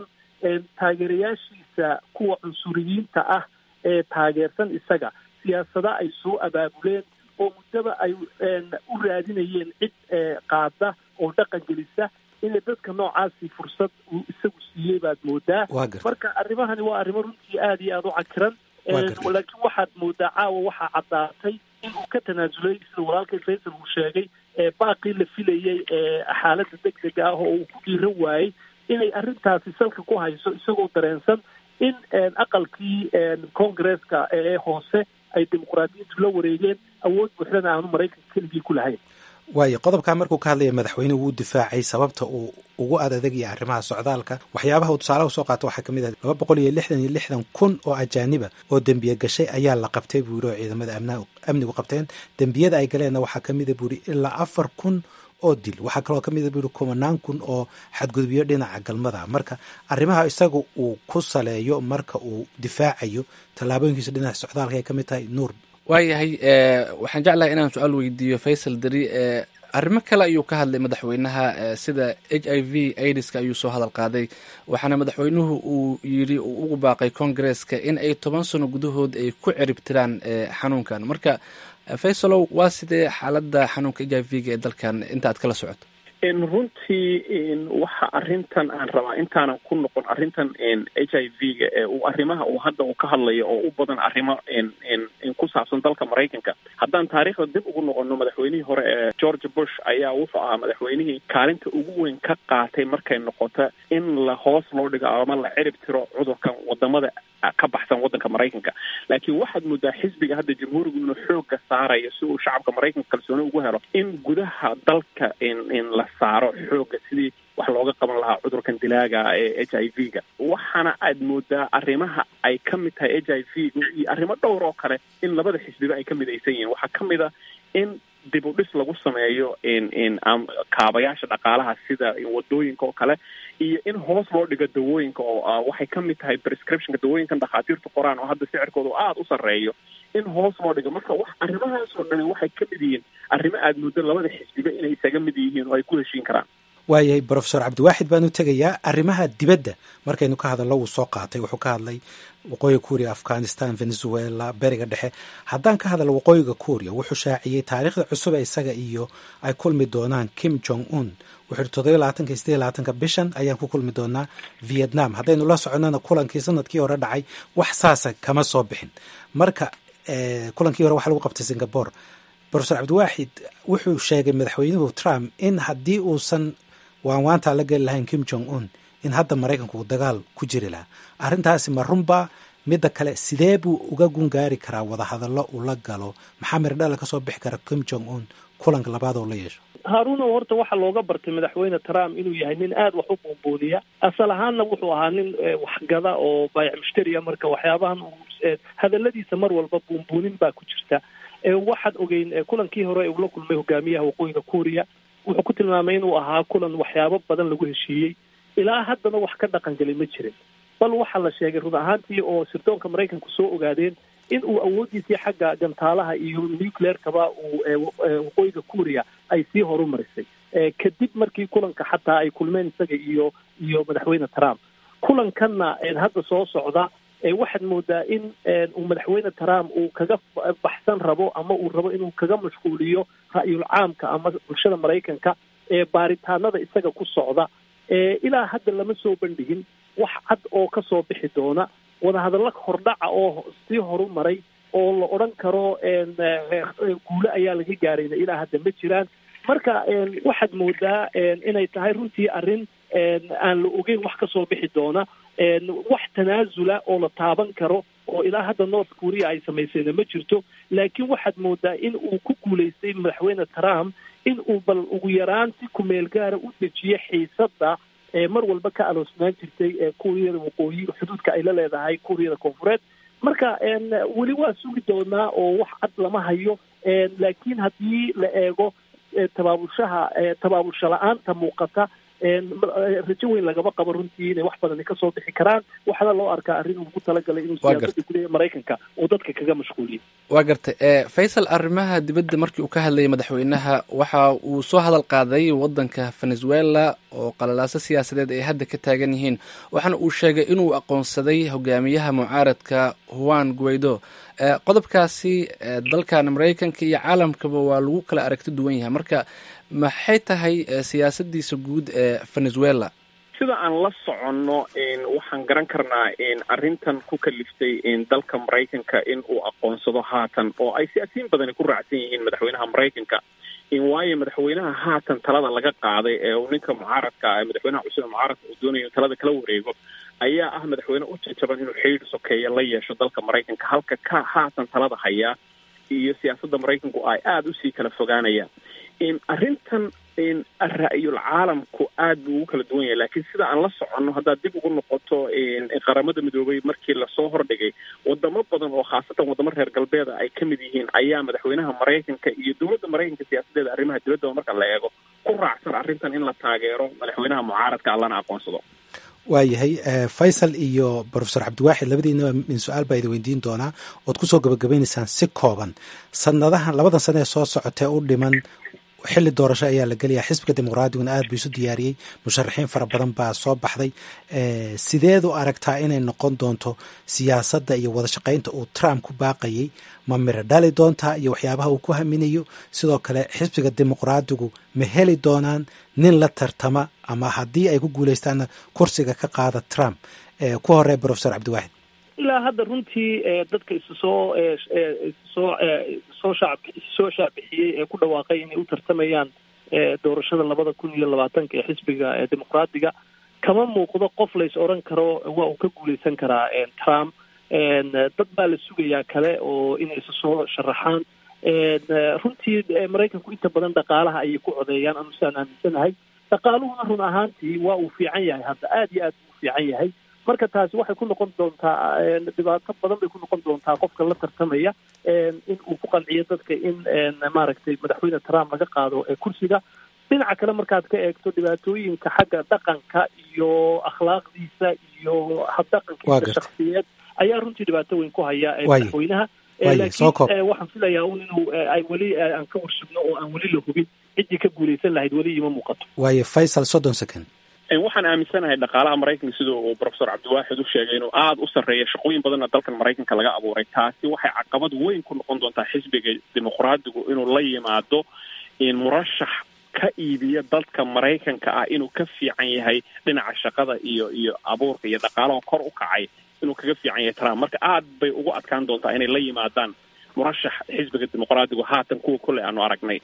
Speaker 12: taageerayaashiisa kuwa cunsuriyiinta ah ee taageersan isaga siyaasada ay soo abaabuleen oo muddaba ay u raadinayeen cid qaada oo dhaqan gelisa inay dadka noocaasi fursad uu isagu siiyey baad moodaa marka arrimahani waa arrimo runtii aada iyo aada u cakiran laakiin waxaad moodaa caawa waxaa caddaatay in uu ka tanaasulay sida walaalkay faysal uu sheegay baaqii la filayay xaaladda degdega ah oo uu ku dhiiran waayey inay arrintaasi salka ku hayso isagoo dareensan in aqalkii congresska ee hoose ay dimuqraadiyiintu la wareegeen awood buuxdana aanu maraykanka keligii ku lahayn
Speaker 11: waayo qodobkaa markuu ka hadlaya madaxweynuhu wuu difaacay sababta uu ugu adadegaya arrimaha socdaalka waxyaabaha uu tusaalaha usoo qaato waxaa kamid ah laba boqol iyo lixdan iyo lixdan kun oo ajaaniba oo dembiye gashay ayaa la qabtay buu yidhi oo ciidamada amnigu qabteen dembiyada ay galeenna waxaa kamida buu yidhi ilaa afar kun oo dil waxaa kaloo ka mida buu yidhi kumanaan kun oo xadgudubyo dhinaca galmada marka arrimaha isaga uu ku saleeyo marka uu difaacayo tallaabooyinkiisa dhinaca socdaalka ay ka mid tahay nuur
Speaker 4: waayahay waxaan jeclahay inaan su-aal weydiiyo faysal deri arrimo kale ayuu ka hadlay madaxweynaha sida h i v aidiska ayuu soo hadal qaaday waxaana madaxweynuhu uu yidhi uu ugu baaqay congaresska in ay toban sano gudahood ay ku ciribtiraan xanuunkan marka faysalow waa sidee xaaladda xanuunka h i v ga ee dalkan inta aad kala socoto
Speaker 13: runtii waxa arrintan aan rabaa intaanan ku noqon arrintan h i v ga ee uu arrimaha uu hadda uu ka hadlayo oo u badan arrimo ku saabsan dalka maraykanka haddaan taariikhda dib ugu noqono madaxweynihii hore ee george bush ayaa wuxuu ahaa madaxweynihii kaalinta ugu weyn ka qaatay markay noqoto in la hoos loo dhigo ama la cirib tiro cudurkan wadamada ka baxsan waddanka maraykanka laakiin waxaad moodaa xisbiga hadda jamhuurigu inuu xooga saarayo si uu shacabka maraykanka kalsooni ugu helo in gudaha dalka in la saaro xooga sidii wax looga qaban lahaa cudurkan dilaaga ee h i v ga waxaana aad moodaa arrimaha ay ka mid tahay h i v ga iyo arrimo dhowr oo kale in labada xisbiba ay ka midaysan yihiin waxaa ka mid a in dib u dhis lagu sameeyo kaabayaasha dhaqaalaha sida wadooyinka oo kale iyo in hoos loo dhigo dawooyinka oo waxay ka mid tahay prescriptionka dawooyinkan dhakhaatiirtu qoraan oo hadda sicirkooda aada u sarreeyo in hoos loo dhigo marka wax arrimahaas oo dhani waxay ka mid yihiin arrimo aada muddo labada xisbiba inay isaga mid yihiin oo ay ku heshiin karaan
Speaker 11: waayahay brofesor cabdiwaaxid baan u tegayaa arrimaha dibadda markaynu ka hadallo wuu soo qaatay wuxuu ka hadlay waqooyiga kuuriya afghanistan venezuela beriga dhexe haddaan ka hadalno waqooyiga kuuriya wuxuu shaaciyey taariikhda cusub ee isaga iyo ay kulmi doonaan kim jong un wuxuu yihi toddobiyo labaatanka iyo sideed labaatanka bishan ayaan ku kulmi doonaa vietnam haddaynu la soconnana kulankii sanadkii hore dhacay wax saasa kama soo bixin marka kulankii hore waxa lagu qabtay singapore brofesor cabdiwaaxid wuxuu sheegay madaxweynuhu trump in haddii uusan waanwaantaa la geli lahayn kim jong un in hadda maraykanku uu dagaal ku jiri lahaa arrintaasi ma runba midda kale sidee buu uga gungaari karaa wadahadallo uu la galo maxaa mirdhala kasoo bixi kara kim jong un kulanka labaad oo la yeesho
Speaker 12: haaruunow horta waxaa looga bartay madaxweyne trump inuu yahay nin aada wax u buunbuuniya asal ahaanna wuxuu ahaa nin waxgada oo baayac mushtariya marka waxyaabahan hadaladiisa mar walba buunbuunin baa ku jirta waxaad ogeyn kulankii hore uu la kulmay hogaamiyaha waqooyiga kuuriya wuxuu ku tilmaamay inuu ahaa kulan waxyaabo badan lagu heshiiyey ilaa haddana wax ka dhaqan gelay ma jirin bal waxaa la sheegay run ahaantii oo sirdoonka maraykanku soo ogaadeen in uu awooddiisii xagga gantaalaha iyo nucleerkaba uu waqooyiga kuuriya ay sii horumarisay kadib markii kulanka xataa ay kulmeen isaga iyo iyo madaxweyne trump kulankanna hadda soo socda waxaad moodaa in uu madaxweyne trump uu kaga baxsan rabo ama uu rabo inuu kaga mashquuliyo ra'yul caamka ama bulshada maraykanka ee baaritaanada isaga ku socda ilaa hadda lama soo bandhigin wax cad oo kasoo bixi doona wadahadallo hordhaca oo sii horumaray oo la odhan karo guule ayaa laga gaarayna ilaa hadda ma jiraan marka waxaad moodaa inay tahay runtii arrin aan la ogeyn wax kasoo bixi doona wax tanaasula oo la taaban karo oo ilaa hadda north korea ay samaysayna ma jirto laakiin waxaad moodaa in uu ku guulaystay madaxweyne trump in uu bal ugu yaraan si kumeel gaara u dejiyo xiisadda mar walba ka aloosnaan jirtay kuuriyada waqooyi xuduudka ay la leedahay kuuriyada koonfureed marka weli waa sugi doonaa oo wax cad lama hayo laakiin haddii la eego tabaabulshaha tabaabulsha la-aanta muuqata rajo weyn lagama qabo runtii inay wax badani kasoo bixi karaan waxaana loo arkaa arrin uu ku talagalay inuu siyaasadda gudaha maraykanka uu dadka kaga mashquuliyo
Speaker 4: waa gartay faysal arrimaha dibadda markii uu ka hadlayay madaxweynaha waxa uu soo hadal qaaday waddanka venezuela oo qalalaaso siyaasadeed ay hadda ka taagan yihiin waxaana uu sheegay inuu aqoonsaday hogaamiyaha mucaaradka juan guaido qodobkaasi dalkan maraykanka iyo caalamkaba waa lagu kala aragti duwan yahay marka maxay tahay siyaasadiisa guud ee venezuela
Speaker 13: sida aan la soconno waxaan garan karnaa arrintan ku kaliftay dalka maraykanka in uu aqoonsado haatan oo ay siyaasiyiin badani ku raacsan yihiin madaxweynaha maraykanka waayo madaxweynaha haatan talada laga qaaday ee uu ninka mucaaradka madaxweynaha cusub ee mucaaradka uu doonayo talada kala wareego ayaa ah madaxweyne u jajaban inuu xidhiir sokeeya la yeesho dalka maraykanka halka ka haatan talada hayaa iyo siyaasadda maraykanku ay aada usii kala fogaanayaan arrintan ra-yul caalamku aad buu ugu kala duwan yahay laakiin sida aan la soconno haddaad dib ugu noqoto qaramada midoobay markii lasoo hordhigay wadamo badan oo khaasatan wadamo reer galbeeda ay ka mid yihiin ayaa madaxweynaha maraykanka iyo dowladda maraykanka siyaasadeeda arrimaha dibadda marka la eego ku raacsan arrintan in la taageero madaxweynaha mucaaradka allana aqoonsado
Speaker 11: waayahay faysal iyo profesor cabdiwaaxid labadiinaba min su-aal baa idin weydiin doonaa ood kusoo gabagabeynaysaan si kooban sanadahan labadan sana ee soo socotee u dhiman xilli doorasho ayaa la gelayaa xisbiga dimuqraadiguna aad buu isu diyaariyey musharaxiin fara badan baa soo baxday sideed u aragtaa inay noqon doonto siyaasadda iyo wada shaqaynta uu trump ku baaqayay ma miro dhali doontaa iyo waxyaabaha uu ku haminayo sidoo kale xisbiga dimuqraadigu ma heli doonaan nin la tartama ama haddii ay ku guuleystaanna kursiga ka qaada trump ku horey profesor cabdiwaaxid
Speaker 12: ilaa hadda runtii dadka isu soo soo soo shacab soo shaacbixiyey ee ku dhawaaqay inay u tartamayaan doorashada labada kun iyo labaatanka ee xisbiga dimuqraadiga kama muuqdo qof lays odhan karo waa uu ka guuleysan karaa trump dad baa la sugayaa kale oo inay isu soo sharaxaan runtii maraykanku inta badan dhaqaalaha ayay ku codeeyaan anu sidaan aaminsanahay dhaqaaluhuna run ahaantii waa uu fiican yahay hadda aada iyo aad buu fiican yahay marka taasi waxay ku noqon doontaa dhibaato badan bay ku noqon doontaa qofka la tartamaya in uu ku qanciyo dadka in maaragtay madaxweyne trump laga qaado kursiga dhinaca kale markaad ka eegto dhibaatooyinka xagga dhaqanka iyo akhlaaqdiisa iyo habdhaqankiisa shaksiyeed ayaa runtii dhibaato weyn ku haya madaxweynaha laakiin waxaan filayaa un inuu ay weli aan ka warsugno oo aan weli la hubin ciddii ka guuleysan lahayd weli ima muuqato
Speaker 11: waayo faysal soddon second
Speaker 13: waxaan aaminsanahay dhaqaalaha maraykanka sida uu profesor cabdiwaaxid u sheegay inuu aada u sarreeya shaqooyin badanna dalkan maraykanka laga abuuray taasi waxay caqabad weyn ku noqon doontaa xisbiga dimuqraadigu inuu la yimaado murashax ka iibiya dalka maraykanka ah inuu ka fiican yahay dhinaca shaqada iyo iyo abuurka iyo dhaqaalaha kor u kacay inuu kaga fiican yahay trump marka aad bay ugu adkaan doontaa inay la yimaadaan murashax xisbiga dimuqraadigu haatan kuwa kole aanu aragnay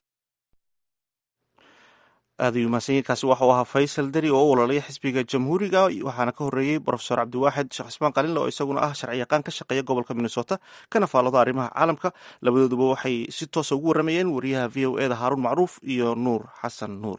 Speaker 1: aad ayuu mahadsanyiinkaasi waxau ahaa faysal deri oo u ololaya xisbiga jamhuuriga waxaana ka horreeyey profesor cabdiwaaxid sheekh cismaan qalinle oo isaguna ah sharci yaqaan ka shaqeeya gobolka minnesota kana faallado arrimaha caalamka labadooduba waxay si toosa ugu warramayeen wariyaha v o eda haaruun macruuf iyo nuur xasan nuur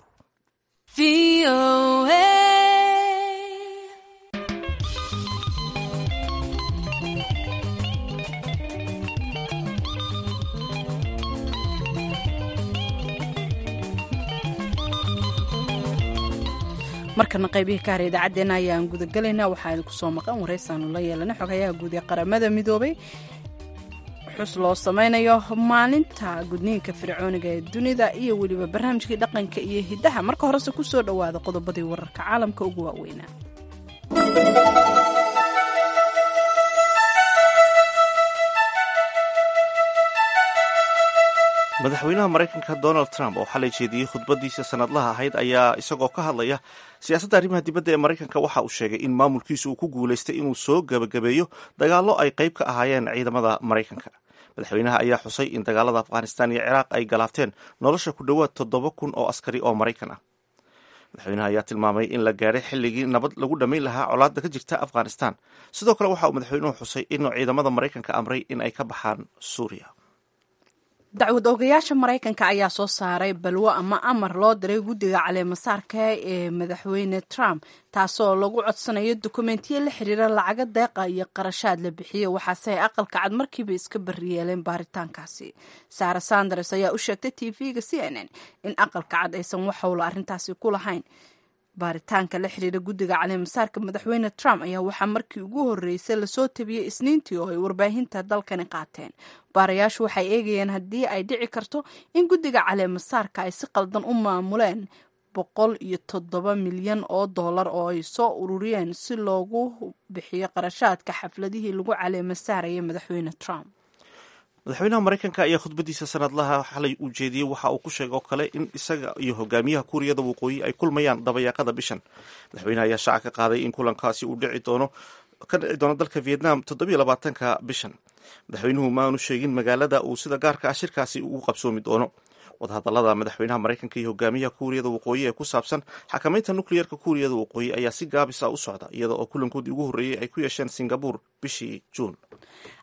Speaker 2: markana qaybihii ka hara idaacaddeenna ayaan gudagelaynaa waxaa idinku soo maqan waraysaanu la yeelana xogayaha guud ee qaramada midoobay xus loo samaynayo maalinta gudniinka fircooniga ee dunida iyo weliba barnaamijkii dhaqanka iyo hiddaha marka horese ku soo dhowaada qodobadii wararka caalamka ugu waaweynaa
Speaker 1: madaxweynaha maraykanka donald trump oo xalay jeediyey khudbadiisa sanadlaha ahayd ayaa isagoo ka hadlaya siyaasadda arrimaha dibadda ee maraykanka waxa uu sheegay in maamulkiisu uu ku guulaystay inuu soo gebagabeeyo dagaallo ay qayb ka ahaayeen ciidamada maraykanka madaxweynaha ayaa xusay in dagaalada afghanistan iyo ciraaq ay galaafteen nolosha ku dhowaad toddoba kun oo askari oo maraykan ah madaxweynaha ayaa tilmaamay in la gaadhay xilligii nabad lagu dhammayn lahaa colaadda ka jirta afghanistan sidoo kale waxa uu madaxweynuhu xusay inuu ciidamada maraykanka amray in ay ka baxaan suuriya
Speaker 2: dacwad oogayaasha maraykanka ayaa soo saaray balwo ama amar loo diray guddiga caleemasaarka ee madaxweyne trump taasoo lagu codsanayo dukumentiyo la xiriira lacaga deeqa iyo qarashaad la bixiyo waxaase ay aqalka cad markiiba iska bariyeeleen baaritaankaasi sara sanders ayaa u sheegtay t v-ga c n n in aqalka cad aysan wax howla arrintaasi ku lahayn baaritaanka la xiriira guddiga caleemasaarka madaxweyne trump ayaa waxaa markii ugu horreysay lasoo tabiyey isniintii oo ay warbaahinta dalkani qaateen baarayaashu waxay eegayeen haddii ay dhici karto in guddiga caleemasaarka ay si qaldan u maamuleen boqol iyo toddoba milyan oo dollar oo ay soo ururiyeen si loogu bixiyo qarashaadka xafladihii lagu caleemasaarayay madaxweyne trump
Speaker 1: madaxweynaha maraykanka ayaa khudbadiisa sanadlaha xalay uu jeediyey waxa uu ku sheegay oo kale in isaga iyo hogaamiyaha kuuriyada waqooyi ay kulmayaan dabayaaqada bishan madaxweynaha ayaa shaaca ka qaaday in kulankaasi uu dhici doono ka dhici doono dalka vietnam toddobiyo labaatanka bishan madaxweynuhu maanu sheegin magaalada uu sida gaarka ah shirkaasi ugu qabsoomi doono wadahadalada madaxweynaha maraykanka iyo hogaamiyaha kuuriyada waqooyi ee ku saabsan xakamaynta nukliyerka kuuriyada waqooyi ayaa si gaabis ah u socda iyada oo kulankoodii ugu horreeyey ay ku yeesheen singabur bishii juun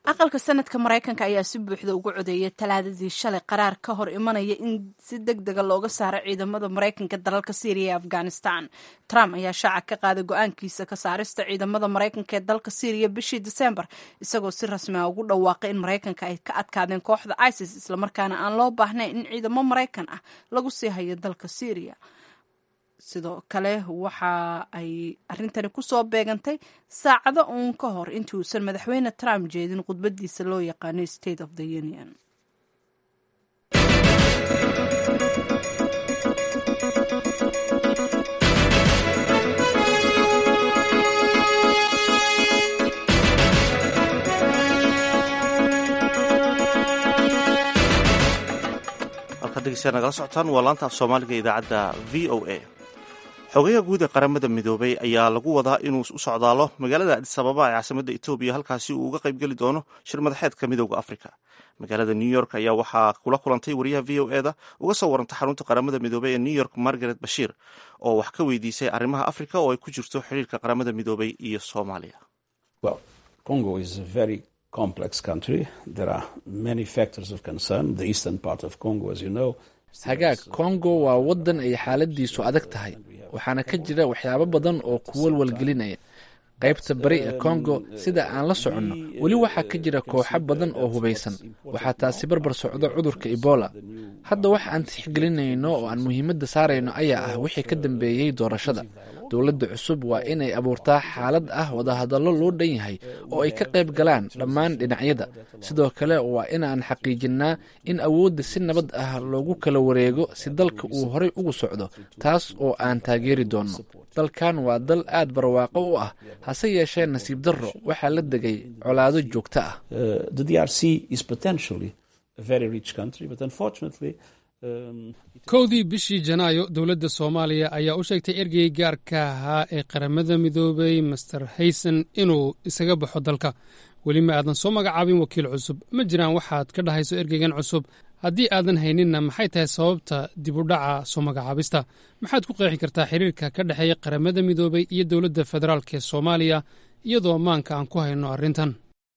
Speaker 2: aqalka sanadka maraykanka ayaa si buuxda ugu codeeyay talaadadii shalay qaraar ka hor imanaya in si deg dega looga saaro ciidamada maraykanka dalalka syriya ee afghanistan trump ayaa shaaca ka qaaday go-aankiisa ka saarista ciidamada maraykanka ee dalka syriya bishii disembar isagoo si rasmi a ugu dhawaaqay in maraykanka ay ka adkaadeen kooxda isis islamarkaana aan loo baahnayn in ciidamo maraykan ah lagu sii hayo dalka syriya sidoo kale waxa ay arrintani kusoo beegantay saacado uun ka hor intii uusan madaxweyne trump jeedin khudbadiisa loo yaqaano state of the union
Speaker 1: halkaad dhegeystayaa nagala socotaan waa laanta af soomaaliga idaacadda v o a xogayaha guud ee qaramada midoobay ayaa lagu wadaa inuu u socdaalo magaalada adis ababa ee caasimadda etoobiya halkaasi uu uga qaybgeli doono shir madaxeedka midooda afrika magaalada new york ayaa waxaa kula kulantay wariyaha v o eda uga soo warantay xarunta qaramada midoobey ee new york margaret bashiir oo wax ka weydiisay arrimaha afrika oo ay ku jirto xiriirka qaramada midoobay iyo soomaaliya
Speaker 4: hagaag kongo waa waddan ay xaaladiisu adag tahay waxaana ka jira waxyaabo badan oo ku walwalgelinaya qaybta bari ee kongo sida aan la soconno weli waxaa ka jira kooxo badan oo hubaysan waxaa taasi barbar socdo cudurka ebola hadda waxa aan tixgelinayno oo aan muhiimadda saarayno ayaa ah wixii ka dambeeyey doorashada dowladda cusub waa inay abuurtaa xaalad ah wadahadallo loo dhan yahay oo ay ka qayb galaan dhammaan dhinacyada sidoo kale waa inaan xaqiijinnaa in awoodda si nabad ah loogu kala wareego si dalka uu horay ugu socdo taas oo aan taageeri doonno dalkan waa dal aad barwaaqo u ah hase yeeshee nasiib darro waxaa la degay colaado joogto ah
Speaker 3: kowdii bishii janaayo dowladda soomaaliya ayaa u sheegtay ergey gaarka ahaa ee qaramada midoobay master hayson inuu isaga baxo dalka weli ma aadan soo magacaabin wakiil cusub ma jiraan waxaad ka dhahayso ergeygan cusub haddii aadan hayninna maxay tahay sababta dib u dhaca soo magacaabista maxaad ku qeexi kartaa xiriirka ka dhexeeya qaramada midoobay iyo dowladda federaalk ee soomaaliya iyadoo maanka aan ku hayno arrintan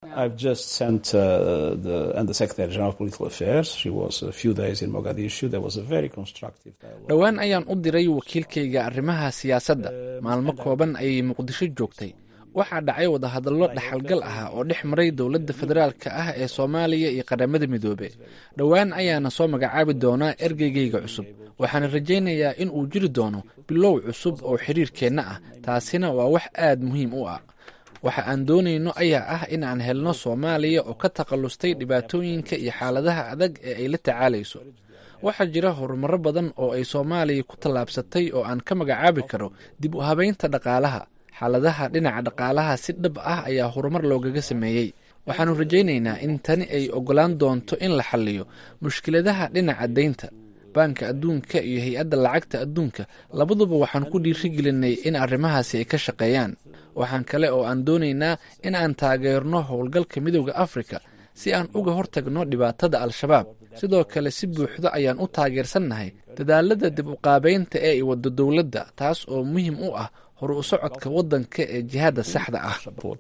Speaker 4: dhowaan ayaan u diray wakiilkayga arrimaha siyaasadda maalmo kooban ayay muqdisho joogtay waxaa dhacay wadahadallo dhaxalgal ah oo dhex maray dowladda federaalka ah ee soomaaliya iyo qaramada midoobe dhowaan ayaana soo magacaabi doonaa ergeygayga cusub waxaana rajaynayaa in uu jiri doono bilow cusub oo xiriirkeenna ah taasina waa wax aad muhiim u ah waxa aan doonayno ayaa ah in aan helno soomaaliya oo ka takhallustay dhibaatooyinka iyo xaaladaha adag ee ay la tacaalayso waxaa jira horumaro badan oo ay soomaaliya ku tallaabsatay oo aan ka magacaabi karo dib u habaynta dhaqaalaha xaaladaha dhinaca dhaqaalaha si dhab ah ayaa horumar loogaga sameeyey waxaannu rajaynaynaa in tani ay oggolaan doonto in la xalliyo mushkiladaha dhinaca deynta baanka adduunka iyo hay-adda lacagta adduunka labaduba waxaan ku dhiirigelinay in arrimahaasi ay ka shaqeeyaan waxaan kale oo aan doonaynaa in aan taageerno howlgalka midooda afrika si aan uga hortagno dhibaatada al-shabaab sidoo kale si buuxdo ayaan u taageersannahay dadaalada dib u qaabeynta ee ay waddo dowladda taas oo muhiim u ah horu u socodka waddanka ee jihaadda saxda ah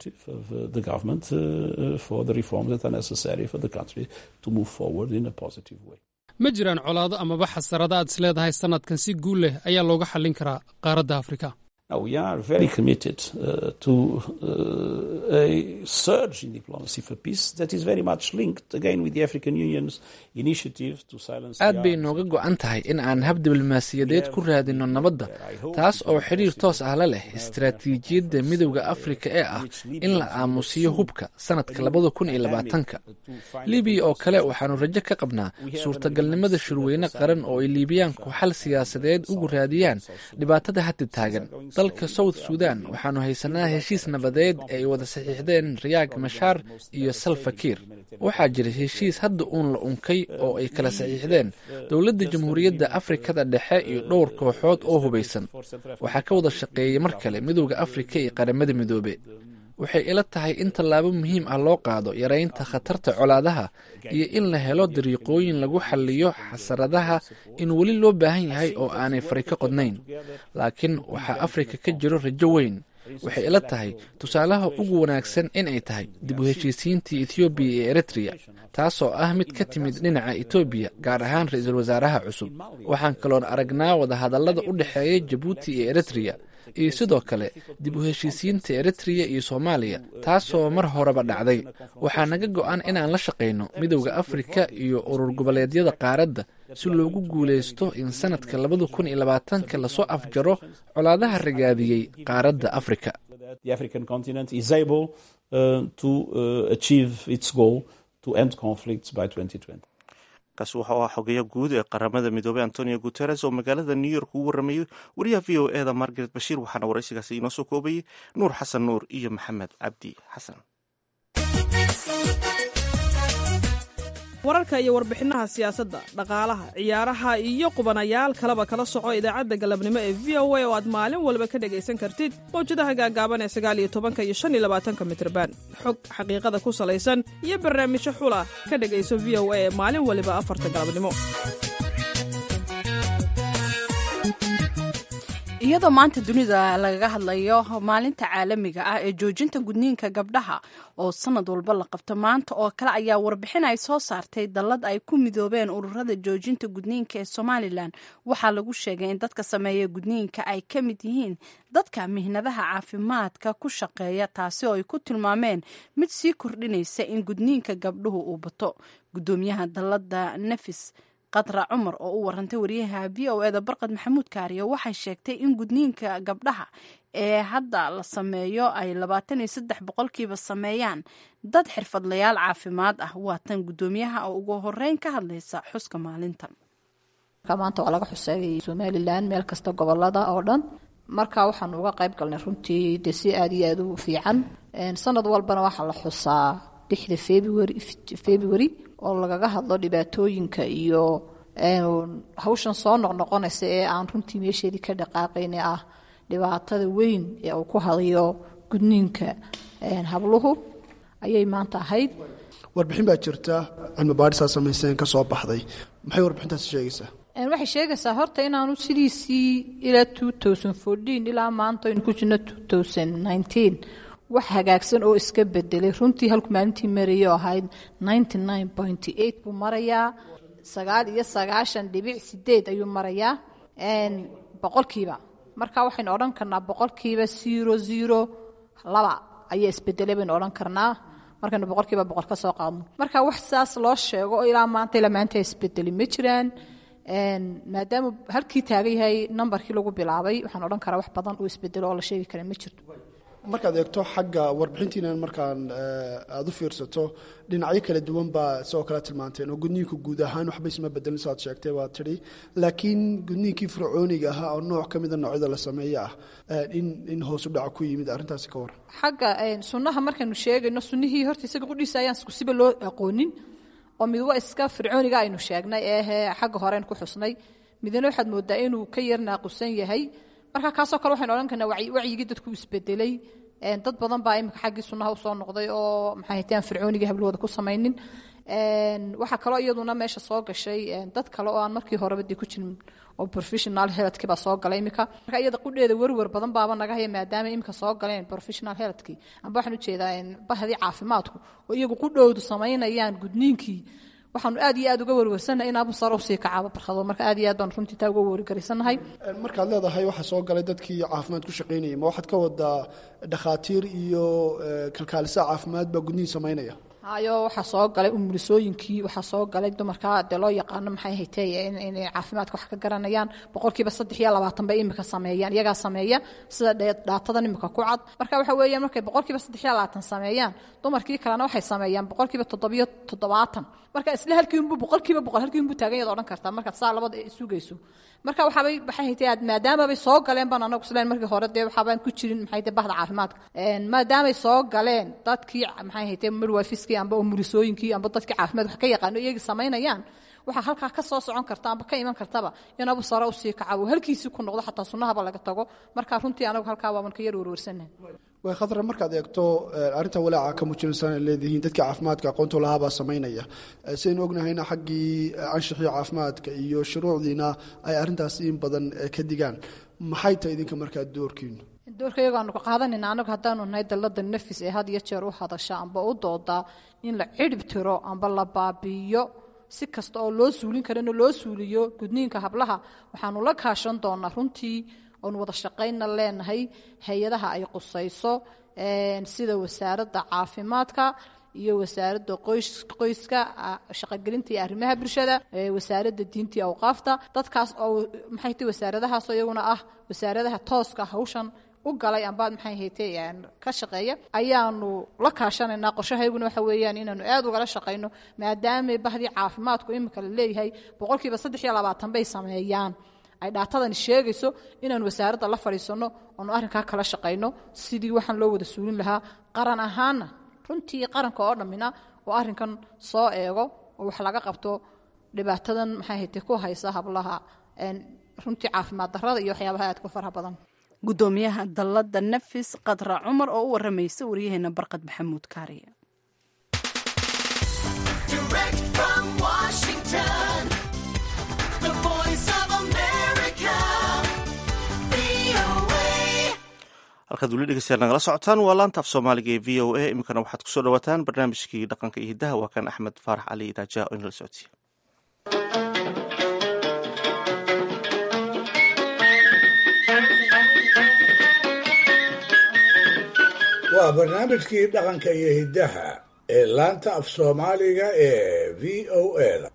Speaker 3: ma jiraan colaado amaba xasarada aad is leedahay sannadkan si guul leh ayaa looga xallin karaa qaaradda afrika
Speaker 14: we are very committed uh, to uh, a surge in diplomacy for peace that is very much linked again with the African Union's initiative to silence
Speaker 4: aad bay nooga go-an tahay in aan hab diblomaasiyadeed ku raadino nabadda taas oo xidhiir toos ah la leh istaraatiijiyadda midowda afrika ee ah in la aamusiyo hubka sanadka labada kun iyo labaatanka libiya oo kale waxaanu rajo ka qabnaa suurtagalnimada shirweyne qaran oo ay liibiyaanku xal siyaasadeed ugu raadiyaan dhibaatada hadda taagan dalka south sudan waxaanu haysanaa heshiis nabadeed ee ay wada saxiixdeen rayaag mashaar iyo salfakiir waxaa jira heshiis hadda uun la unkay oo ay kala saxiixdeen dowladda jamhuuriyadda afrikada dhexe iyo dhowr kooxood oo hubaysan waxaa ka wada shaqeeyay mar kale midowda afrika iyo qaramada midoobe waxay ila tahay in tallaabo muhiim ah loo qaado yaraynta khatarta colaadaha iyo in la helo dariiqooyin lagu xalliyo xasaradaha in weli loo baahan yahay oo aanay fari ka qodnayn laakiin waxaa afrika ka jiro rajo weyn waxay ila tahay tusaalaha ugu wanaagsan in ay tahay dib u heshiisiintii ethoobiya iyo eritreya taasoo ah mid ka timid dhinaca etoobiya gaar ahaan ra-iisul wasaaraha cusub waxaan kaloon aragnaa wadahadallada u dhexeeya jabuuti iyo eritreya iyo sidoo kale dib u heshiisiinta eritreya iyo soomaaliya taasoo mar horeba dhacday waxaa naga go-an inaan la shaqayno midowda afrika iyo urur goboleedyada qaaradda si loogu guulaysto in sanadka labada kun iyo labaatanka lasoo afjaro colaadaha ragaadiyey qaaradda afrika
Speaker 1: kaasi wuxuu ahaa xogeeya guud ee qaramada midoobey antonio guteres oo magaalada new york ugu waramayey wariyaha v o e da margaret bashiir waxaana waraysigaasi inoo soo koobayey nuur xasan nuur iyo maxamed cabdi xasan
Speaker 15: wararka iyo warbixinaha siyaasadda dhaqaalaha ciyaaraha iyo qubanayaal kaleba kala soco idaacadda galabnimo ee v o a oo aad maalin walba ka dhegaysan kartid mawjadaha gaagaaban ee sagaal iyo tobanka iyo shan iyo labaatanka mitrban xog xaqiiqada ku salaysan iyo barnaamijyo xula ka dhegayso v o a ee maalin waliba afarta galabnimo
Speaker 2: iyadoo maanta dunida lagaga hadlayo maalinta caalamiga ah ee joojinta gudniinka gabdhaha oo sanad walba la qabto maanta oo kale ayaa warbixin ay soo saartay dallad ay ku midoobeen ururada joojinta gudniinka ee somalilan waxaa lagu sheegay in dadka sameeya gudniinka ay ka mid yihiin dadka mihnadaha caafimaadka ku shaqeeya taasi oo ay ku tilmaameen mid sii kordhinaysa in gudniinka gabdhuhu uu bato gudoomiyaha dallada nefis qadra cumar oo u warantay wariyaha v o eda barqad maxamuud kaariyo waxay sheegtay in gudniinka gabdhaha ee hadda la sameeyo ay labaatan iyo saddex boqolkiiba sameeyaan dad xirfadlayaal caafimaad ah waa tan gudoomiyaha oo ugu horeyn ka hadlaysa xuska maalintan
Speaker 16: maanta waa laga xuseeyay somalilan meel kasta gobolada oo dhan marka waxaanu uga qayb galnay runtii dee si aad iyo aad u fiican sanad walbana waxaa la xusaa lixda february february oo lagaga hadlo dhibaatooyinka iyo hawshan soo noqnoqonaysa ee aan runtii meesheedii ka dhaqaaqayn ee ah dhibaatada weyn ee uu ku hadayo gudniinka habluhu ayay maanta ahayd
Speaker 17: warbixin baa jirta cilmi baadhisaa samayseen ka soo baxday maxay warbixintaasi sheegaysaa
Speaker 16: waxay sheegaysaa horta inaanu sidiisii ilaa ilaa maanta aynu ku jirno wax hagaagsan oo iska bedelay runtii halku maalintii marayay oo ahayd buu marayaa sagaal iyo sagaashan dhibic sideed ayuu marayaa boqolkiiba marka waxaynu odhan karnaa boqolkiiba zero zero laba ayaa isbedelay baynu odhan karnaa markaynu boqolkiiba boqol ka soo qaadno marka wax saas loo sheego oo ilaa maanta ilaa maanta isbedeli ma jiraan maadaama halkii taagan yahay nambarkii lagu bilaabay waxaan odhan karaa wax badan oo isbedelo oo la sheegi kara ma jirto
Speaker 17: markaad eegto xagga warbixintiinan markaan aada u fiirsato dhinacyo kala duwan baa sidoo kale tilmaanteen oo gudniinku guud ahaan waxba isma bedelin saad sheegtay waa tidhi laakiin gudniinkii fircooniga ahaa oo nooc ka mida noocyada la sameeye ah in in hoos u dhaca ku yimid arrintaasi ka waran
Speaker 16: xagga sunnaha markaynu sheegayno sunnihii horta isaga qudhiisa ayaan isku siba loo aqoonin oo mid waa iska fircooniga aynu sheegnay eehe xagga horeyn ku xusnay midna waxaad moodaa inuu ka yar naaqusan yahay marka kaasoo kale waxaynu odhan karnaa wacyigii dadku isbedelay dad badan baa imika xaggii sunnaha usoo noqday oo maxay hateen fircoonigii hablahooda ku samaynin waxaa kaloo iyaduna meesha soo gashay dad kale oo aan markii horeba dee ku jirin oo professional healthkii baa soo galay imika marka iyada qudheeda werwer badan baaba naga haya maadaama imika soo galeen professional healthkii amba waxaan ujeedaa bahdii caafimaadku oo iyagu qudhowdu samaynayaan gudniinkii waxaanu aad iyo aad uga werwersannahay in abu sare usii kacaabo barkado marka aad iyo aad baan runtii taa uga wergarisannahay
Speaker 17: markaad leedahay waxaa soo galay dadkii caafimaad ku shaqaynayay ma waxaad ka wadaa dhakhaatiir iyo kalkaalisa caafimaad baa gudnihin samaynaya
Speaker 16: hayo waxaa soo galay umulisooyinkii waxaa soo galay dumarka dee loo yaqaano maxay haytay inay caafimaadka wax ka garanayaan boqolkiiba saddex iyo labaatan bay imika sameeyaan iyagaa sameeya sida dhaatadan imika ku cad marka waxa weeyaan markay boqolkiiba saddex iyo labaatan sameeyaan dumarkii kalena waxay sameeyaan boqolkiiba toddobiyo toddobaatan marka isla halkii unbuu boqolkiiba boqol halkii unbuu taagan yaad odhan kartaa markaad saa labada sugayso marka waxaabay maxay haytay aad maadaamabay soo galeen baan anagu isleen markii hore dee waxaabaan ku jirin maxay haytay bahda caafimaadka maadaamay soo galeen dadkii maxay haytay midwifiskii amba umulisooyinkii amba dadkii caafimaad wax ka yaqaano iyagii samaynayaan waxaa halkaa ka soo socon karta amba ka iman kartaba in abu sare usii kacawo halkiisii ku noqdo xataa sunnahaba laga tago marka runtii anagu halkaa waaban ka yar werwersannahay
Speaker 17: way khadra markaad eegto arrinta walaaca ka muujinaysan ay leedihiin dadkii caafimaadka aqoonta lahaabaa samaynaya sidaynu ognahayna xaggii anshaxii caafimaadka iyo shuruucdiina ay arrintaasi in badan ka digaan maxay tahay idinka markaa doorkiinu
Speaker 16: doorka iyagoo aanu ka qaadanayna anagu haddaanu nahay dalada nafis ee had iyo jeer u hadasha amba u doodaa in la cidhib tiro amba la baabi'iyo si kasta oo loo suulin karana loo suuliyo gudniinka hablaha waxaanu la kaashan doonaa runtii oonu wada shaqaynna leenahay hay-adaha ay qusayso sida wasaaradda caafimaadka iyo wasaaradda qoyska shaqogelinta iyo arrimaha bulshada wasaaradda diinta iyo awqaafta dadkaas oo maxay tahay wasaaradahaasoo iyaguna ah wasaaradaha tooska hawshan u galay amba maxay haytay ka shaqeeya ayaanu la kaashanaynaa qorshahayguna waxa weeyaan inaanu aad ugala shaqayno maadaama bahdii caafimaadku imika la leeyahay boqolkiiba saddex iyo labaatan bay sameeyaan ay dhaatadani sheegayso inaanu wasaaradda la fadhiisanno oonu arrinkaa kala shaqayno sidii waxaan loo wada suulin lahaa qaran ahaana runtii qaranka oo dhammina oo arrinkan soo eego oo wax laga qabto dhibaatadan maxay haytay ku haysa hablaha runtii caafimaad darrada iyo waxyaabaha aadka u faraha badan
Speaker 2: gudoomiyaha dalladda nafis qadra cumar oo u waramaysa waryaheena barqad maxamuud kaariye
Speaker 1: halkaad weli dhegeystayaal nagala socotaan waa laanta af soomaaliga ee v o a iminkana waxaad kusoo dhawaataan barnaamijkii dhaqanka iyo hiddaha waa kan axmed faarax cali idaajaha oo inala socodsiiya
Speaker 5: waa barnaamijkii dhaqanka iyo hiddaha ee laanta af soomaaliga ee v o a da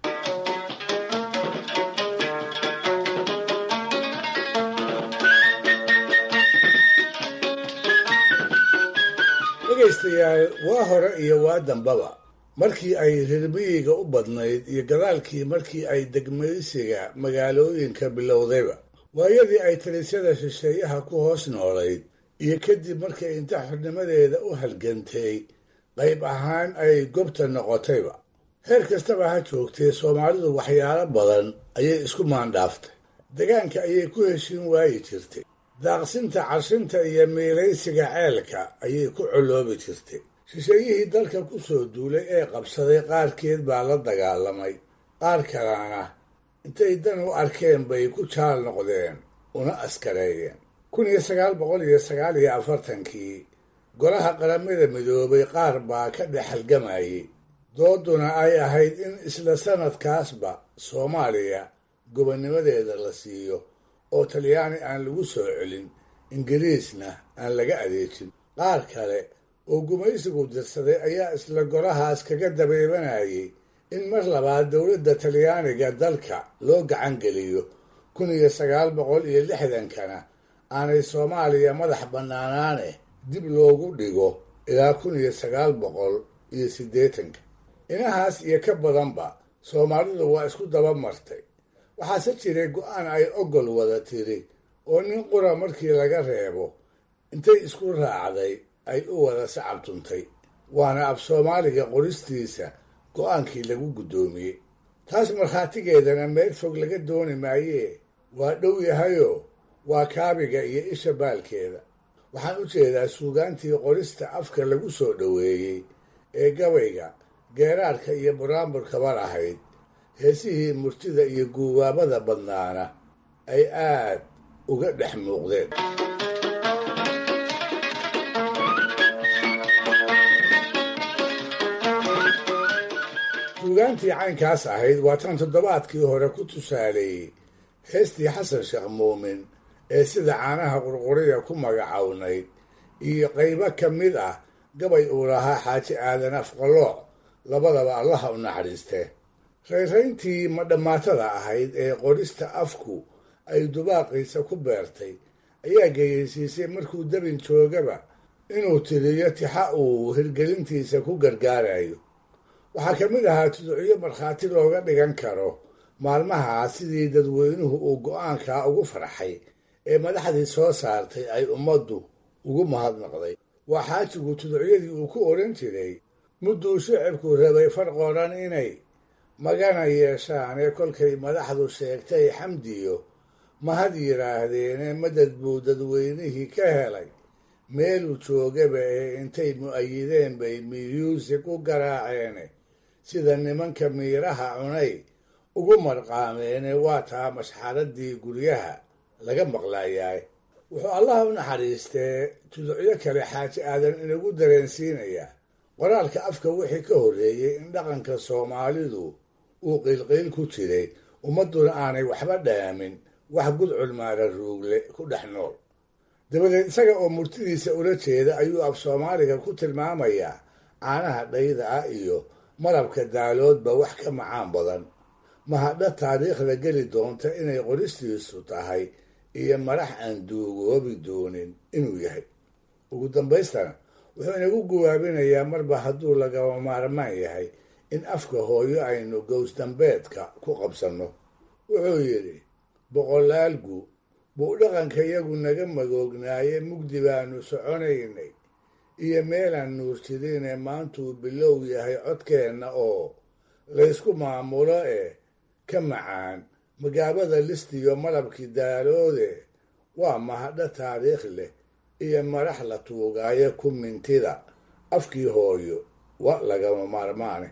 Speaker 5: dhegaystayaal waa hore iyo waa dambaba markii ay reermiyiga u badnayd iyo gadaalkii markii ay degmaysiga magaalooyinka bilowdayba waayadii ay talisyada shisheeyaha ku hoos noolayd iyo kadib markay inta xornimadeeda u halgantay qayb ahaan ay gobta noqotayba heer kastaba ha joogtee soomaalidu waxyaalo badan ayay isku maandhaaftay degaanka ayay ku heshin waayi jirtay daaqsinta carshinta iyo miilaysiga ceelka ayay ku coloobi jirtay shisheeyihii dalka ku soo duulay ee qabsaday qaarkeed baa la dagaalamay qaar kalena intay dan u arkeen bay ku jaal noqdeen una askareeyeen kun iyo sagaal boqol iyo sagaal iyo afartankii golaha qaramada midoobay qaar baa ka dhex halgamayay dooduna ay ahayd in isla sanadkaasba soomaaliya gobonnimadeeda la siiyo oo talyaani aan lagu soo celin ingiriisna aan laga adeejin qaar kale oo gumaysigu dirsaday ayaa isla golahaas kaga dabeebanayay in mar labaad dowladda talyaaniga dalka loo gacan geliyo kun iyo sagaal boqol iyo lixdankana aanay soomaaliya madax bannaanaane dib loogu dhigo ilaa kun iyo sagaal boqol iyo siddeetanka inahaas iyo ka badanba soomaalidu waa isku daba martay waxaase jiray go-aan ay ogol wada tiri oo nin qura markii laga reebo intay isku raacday ay u wada sacab tuntay waana af soomaaliga qoristiisa go-aankii lagu guddoomiyey taas markhaatigeedana meel fog laga dooni maayee waa dhow yahayoo waa kaabiga iyo isha baalkeeda waxaan u jeedaa suugaantii qorista afka lagu soo dhoweeyey ee gabayga geeraarka iyo buraanburkaba lahayd heesihii murtida iyo guubaabada badnaana ay aad uga dhex muuqdeen suugaantii caynkaas ahayd waa tan toddobaadkii hore ku tusaaleeyey heestii xasan sheekh muumin ee sida caanaha qurquriya ku magacownayd iyo qaybo ka mid ah gabay uu lahaa xaaji aadan afqalooc labadaba allaha u naxariistee rayrayntii madhammaatada ahayd ee qorista afku ay dubaaqiisa ku beertay ayaa geyeysiisay markuu dabin joogaba inuu tiriyo tixa uu hirgelintiisa ku gargaarayo waxaa ka mid ahaa tuducyo markhaati looga dhigan karo maalmahaa sidii dadweynuhu uu go-aankaa ugu farxay ee madaxdii soo saartay ay ummaddu ugu mahadnaqday waa xaajigu tuducyadii uu ku odhan jiray mudduu shicibku rabay farqoodhan inay magana yeeshaan ee kolkay madaxdu sheegtay xamdiyo mahad yidhaahdeene madad buu dadweynihii ka helay meeluu joogaba ee intay mu'ayideen bay miyuusig u garaaceene sida nimanka miiraha cunay ugu marqaameene waa taa mashxaradii guryaha laga maqlaayaay wuxuu allaha u naxariistee tuducyo kale xaaji aadan inagu dareensiinayaa qoraalka afka wixii ka horreeyey in dhaqanka soomaalidu uu qiilqiil ku jiray ummadduna aanay waxba dhaamin wax gudcul maara ruugle ku dhex nool dabadeed isaga oo murtidiisa ula jeeda ayuu af soomaaliga ku tilmaamayaa caanaha dhayda ah iyo malabka daaloodba wax ka macaan badan mahadha taariikhda geli doonta inay qoristiisu tahay iyo madax aan duugoobi doonin inuu yahay ugu dambaystana wuxuu inagu guwaabinayaa marba hadduu lagaba maarmaan yahay in afka hooyo aynu gowsdambeedka ku qabsanno wuxuu yidhi boqolaalgu buu dhaqanka yagu naga magoognaaye mugdi baanu soconaynay iyo meelaan nuurjidine maantuu bilow yahay codkeenna oo laysku maamulo eh ka macaan magaabada listiyo malabkii daaloode waa mahadho taariikh leh iyo madax la tuugaayo ku mintida afkii hooyo wa lagama maarmaane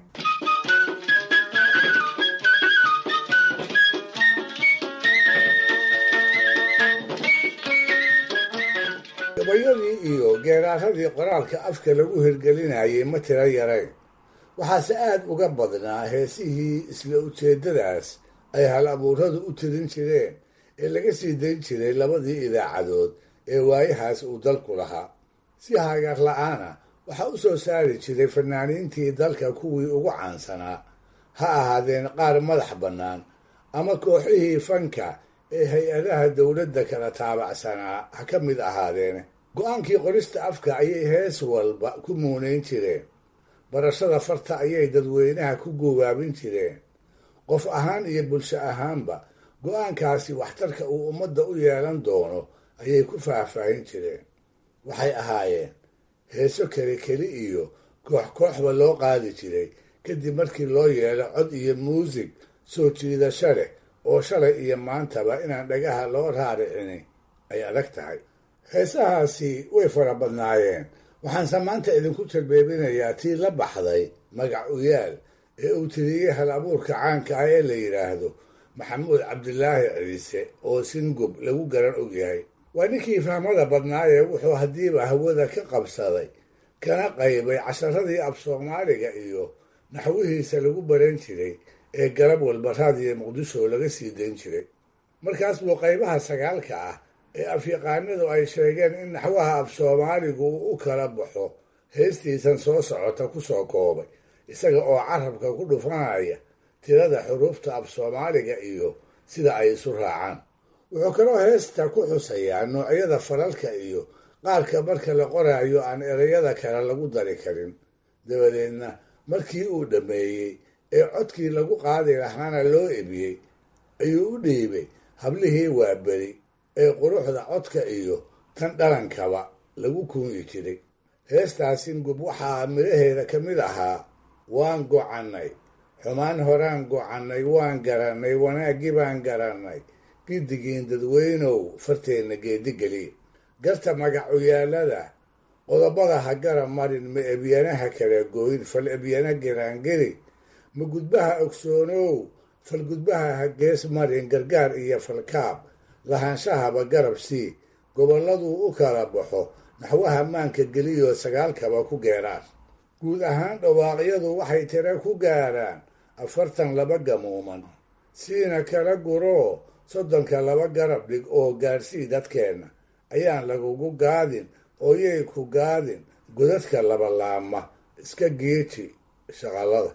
Speaker 5: gabayadii iyo geeraaradii qoraalka afka lagu hirgelinayay ma tiro yarayn waxaase aad uga badnaa heesihii isla ujeeddadaas ay hal abuuradu u tirin jireen ee laga sii dayn jiray labadii idaacadood ee waayahaas uu dalku lahaa si hagaar la-aana waxaa u soo saari jiray fanaaniintii dalka kuwii ugu caansanaa ha ahaadeen qaar madax bannaan ama kooxihii fanka ee hay-adaha dowladda kala taabacsanaa ha ka mid ahaadeene go-aankii qorista afka ayay hees walba ku muunayn jireen barashada farta ayay dadweynaha ku guubaabin jireen qof ahaan iyo bulsho ahaanba go-aankaasi waxtarka uu ummadda u yeelan doono ayay ku faahfaahin jireen waxay ahaayeen heeso keli keli iyo koox kooxba loo qaadi jiray kadib markii loo yeelo cod iyo muusig soo jiidasho leh oo shalay iyo maantaba inaan dhagaha loo raaricini ay adag tahay heesahaasi way fara badnaayeen waxaanse maanta idinku jarbeebinayaa tii la baxday magac uyaal ee uu tiriyey hal abuurka caanka ah ee la yidhaahdo maxamuud cabdilaahi ciise oo singub lagu garan og yahay waa ninkii fahmada badnaayee wuxuu haddiiba hawada ka qabsaday kana qaybay casharadii af soomaaliga iyo naxwihiisa lagu baran jiray ee garab walba raadiyo muqdisho laga sii dayn jiray markaas buu qaybaha sagaalka ah ee afyaqaanadu ay sheegeen in naxwaha af soomaaligu uu u kala baxo heestiisan soo socota ku soo koobay isaga oo carabka ku dhufanaya tirada xuruufta af soomaaliga iyo sida ay isu raacaan wuxuu kaloo heesta ku xusayaa noocyada falalka iyo qaarka marka la qoraayo aan ereyada kale lagu dari karin dabadeedna markii uu dhammeeyey ee codkii lagu qaadi lahaana loo ebiyey ayuu u dhiibay hablihii waaberi ee quruxda codka iyo tan dhalankaba lagu kuunyi jiray heestaasi ngub waxaa midhaheeda ka mid ahaa waan gocannay xumaan horaan gocannay waan garannay wanaaggii baan garannay giddigiin dadweynow farteenna geedigeliya garta magacuyaalada qodobada ha gara marin ma ebyanaha kala gooyn fal ebyana giraangeli ma gudbaha ogsoonow fal gudbaha ha gees marin gargaar iyo falkaab lahaanshahaba garab sii gobolladuu u kala baxo naxwaha maanka geliyoo sagaalkaba ku geeraan guud ahaan dhawaaqyadu waxay tira ku gaaraan afartan laba gamuuman siina kala guroo soddonka laba garab dhig oo gaadhsii dadkeenna ayaan lagugu gaadin oo yay ku gaadin godadka labalaama iska geeji shaqallada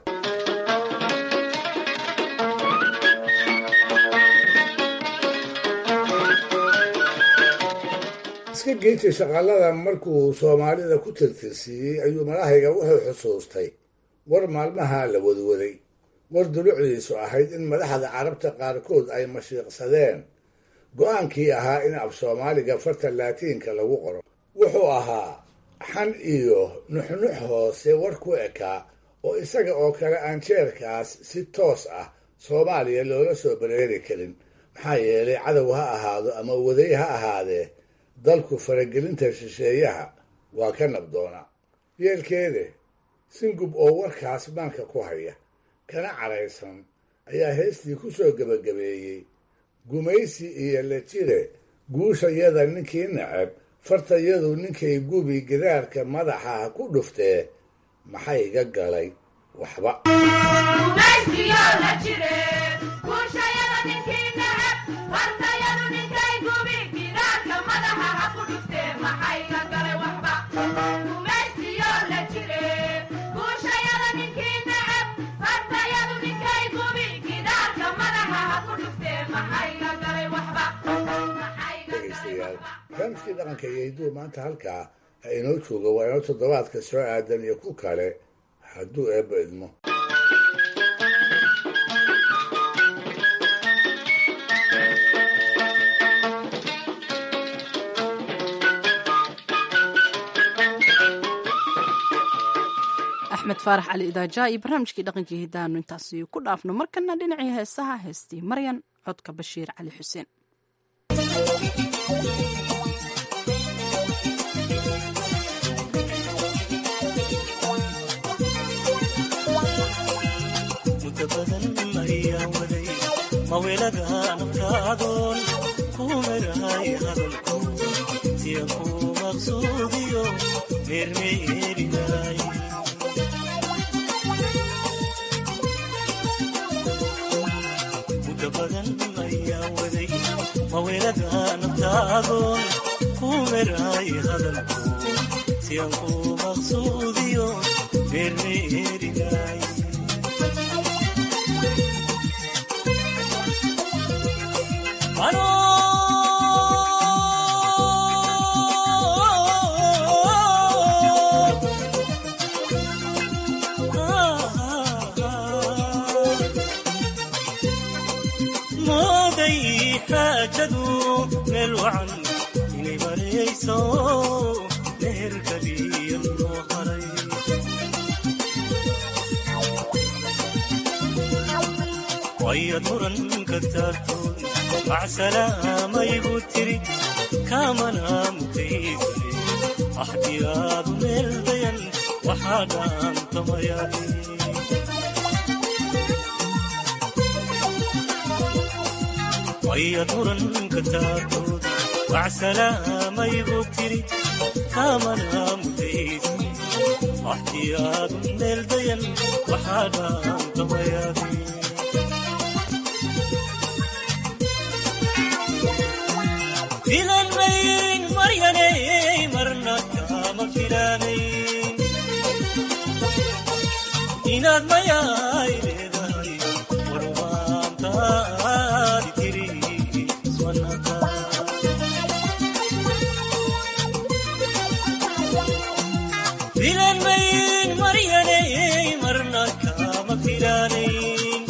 Speaker 5: iska geeji shaqallada markuu soomaalida ku tirtirsiiyey ayuu madahayga wuxuu xusuustay war maalmaha la wadwaday war dulucdiisu ahayd in madaxda carabta qaarkood ay mashiiqsadeen go-aankii ahaa in af soomaaliga farta laatiinka lagu qoro wuxuu ahaa xan iyo nuxnux hoose war ku ekaa oo isaga oo kale aan jeerkaas si toos ah soomaaliya loola soo bareeri karin maxaa yeelay cadow ha ahaado ama waday ha ahaadee dalku faragelinta shisheeyaha waa ka nabdoona yeelkeede singub oo warkaas maanka ku haya kana caraysan ayaa heestii ku soo gebagabeeyey gumaysi iyo la jire guushayada ninkii nacab fartayadu ninkay gubi gidaarka madaxa ha ku dhuftee maxay iga galay waxba dhegaystayaal barnaamijkii dhaqanka iyo hidduu maanta halkaa ha inoo jooga waa inoo toddobaadka soo aadan iyo ku kale hadduu eebba idmo
Speaker 2: axmed faarax cali idaaja iyo barnaamijkii dhaqankii hidaanu intaasi ku dhaafno markana dhinacii heesaha heestii maryan codka bashiir cali xuseen
Speaker 18: muddo badan ayaa waday mawelada nafkaadoon ku merahay hadalku siya ku maqsuudiyo meermeerinay muddo badan ayaa waday mawelada nafkaadoon ku merahay hadalku siyan ku maqsuudiyo meermeerinay mooday xaajadu meel wacan inay marayso meherkaliya loo haray wayad muranka taagtoon macsalaamayigu tiri kaamana mutaysane axdiyaadu meel dayan waxaa dhaantamayaaye wayad muranka taagtood macsalaamayigu tiri kaamana mutaysane axdiyaadu meel dayan waxaa dhaantamayaaye filan mayn maryanay marna kama filanayn inaad mayaay leedahay warumaantaadi tiri ismanaka filan mayn maryanay marna kama filanayn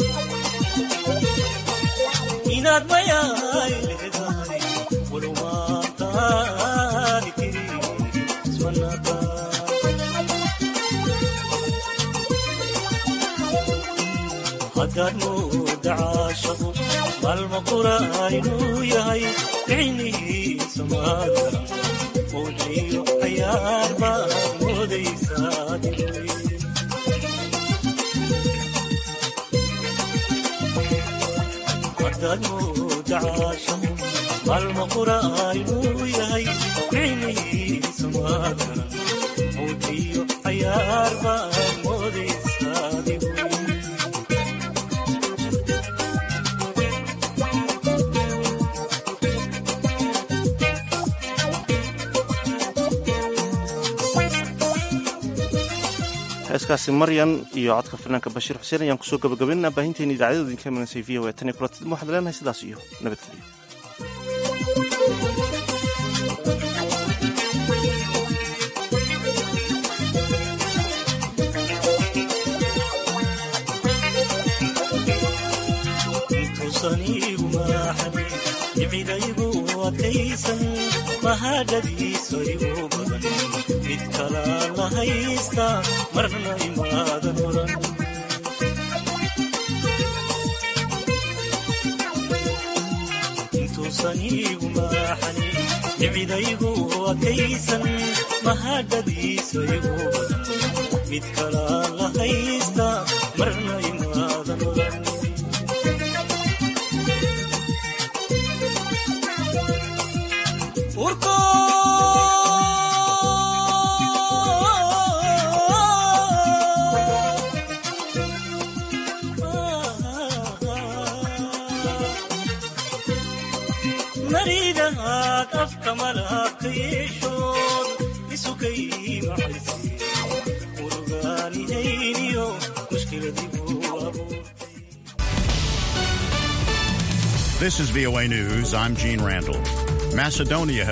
Speaker 18: inaad mayaay leedahay haddaad mooda caashaqu maalma qura aynuu yahay ficnihiisa maagaran mowciyo cayaar baad moodaysaa haddaad mooda caashaqu maalma qura aynuu yahay ficnihiisa maagaran mowciyo cayaar baad moodaysaa
Speaker 1: heeskaasi maryan iyo codka fanaanka bashiir xuseen ayaan kusoo gabagabaynaa baahinteena idaacadooda idinka imanasay v o e tan iyo kulatid waxaad leenahay sidaas iyo nabadgelyo
Speaker 18: intuusaniigu maaxan icidaygu adkaysan mahadhadiiso igu badan mid kalaa la haysta marna imaadan oran intuusaniigu maaxani icidaygu adkaysan mahadhadiiso igu badan mid kalaa la haysta marna imaadan oran maridaad afka malabka yeeshood isukay maxaysi urugaanihayniyo mushkiladigu abuur
Speaker 19: This is VOA News. I'm Gene Randall. Macedonia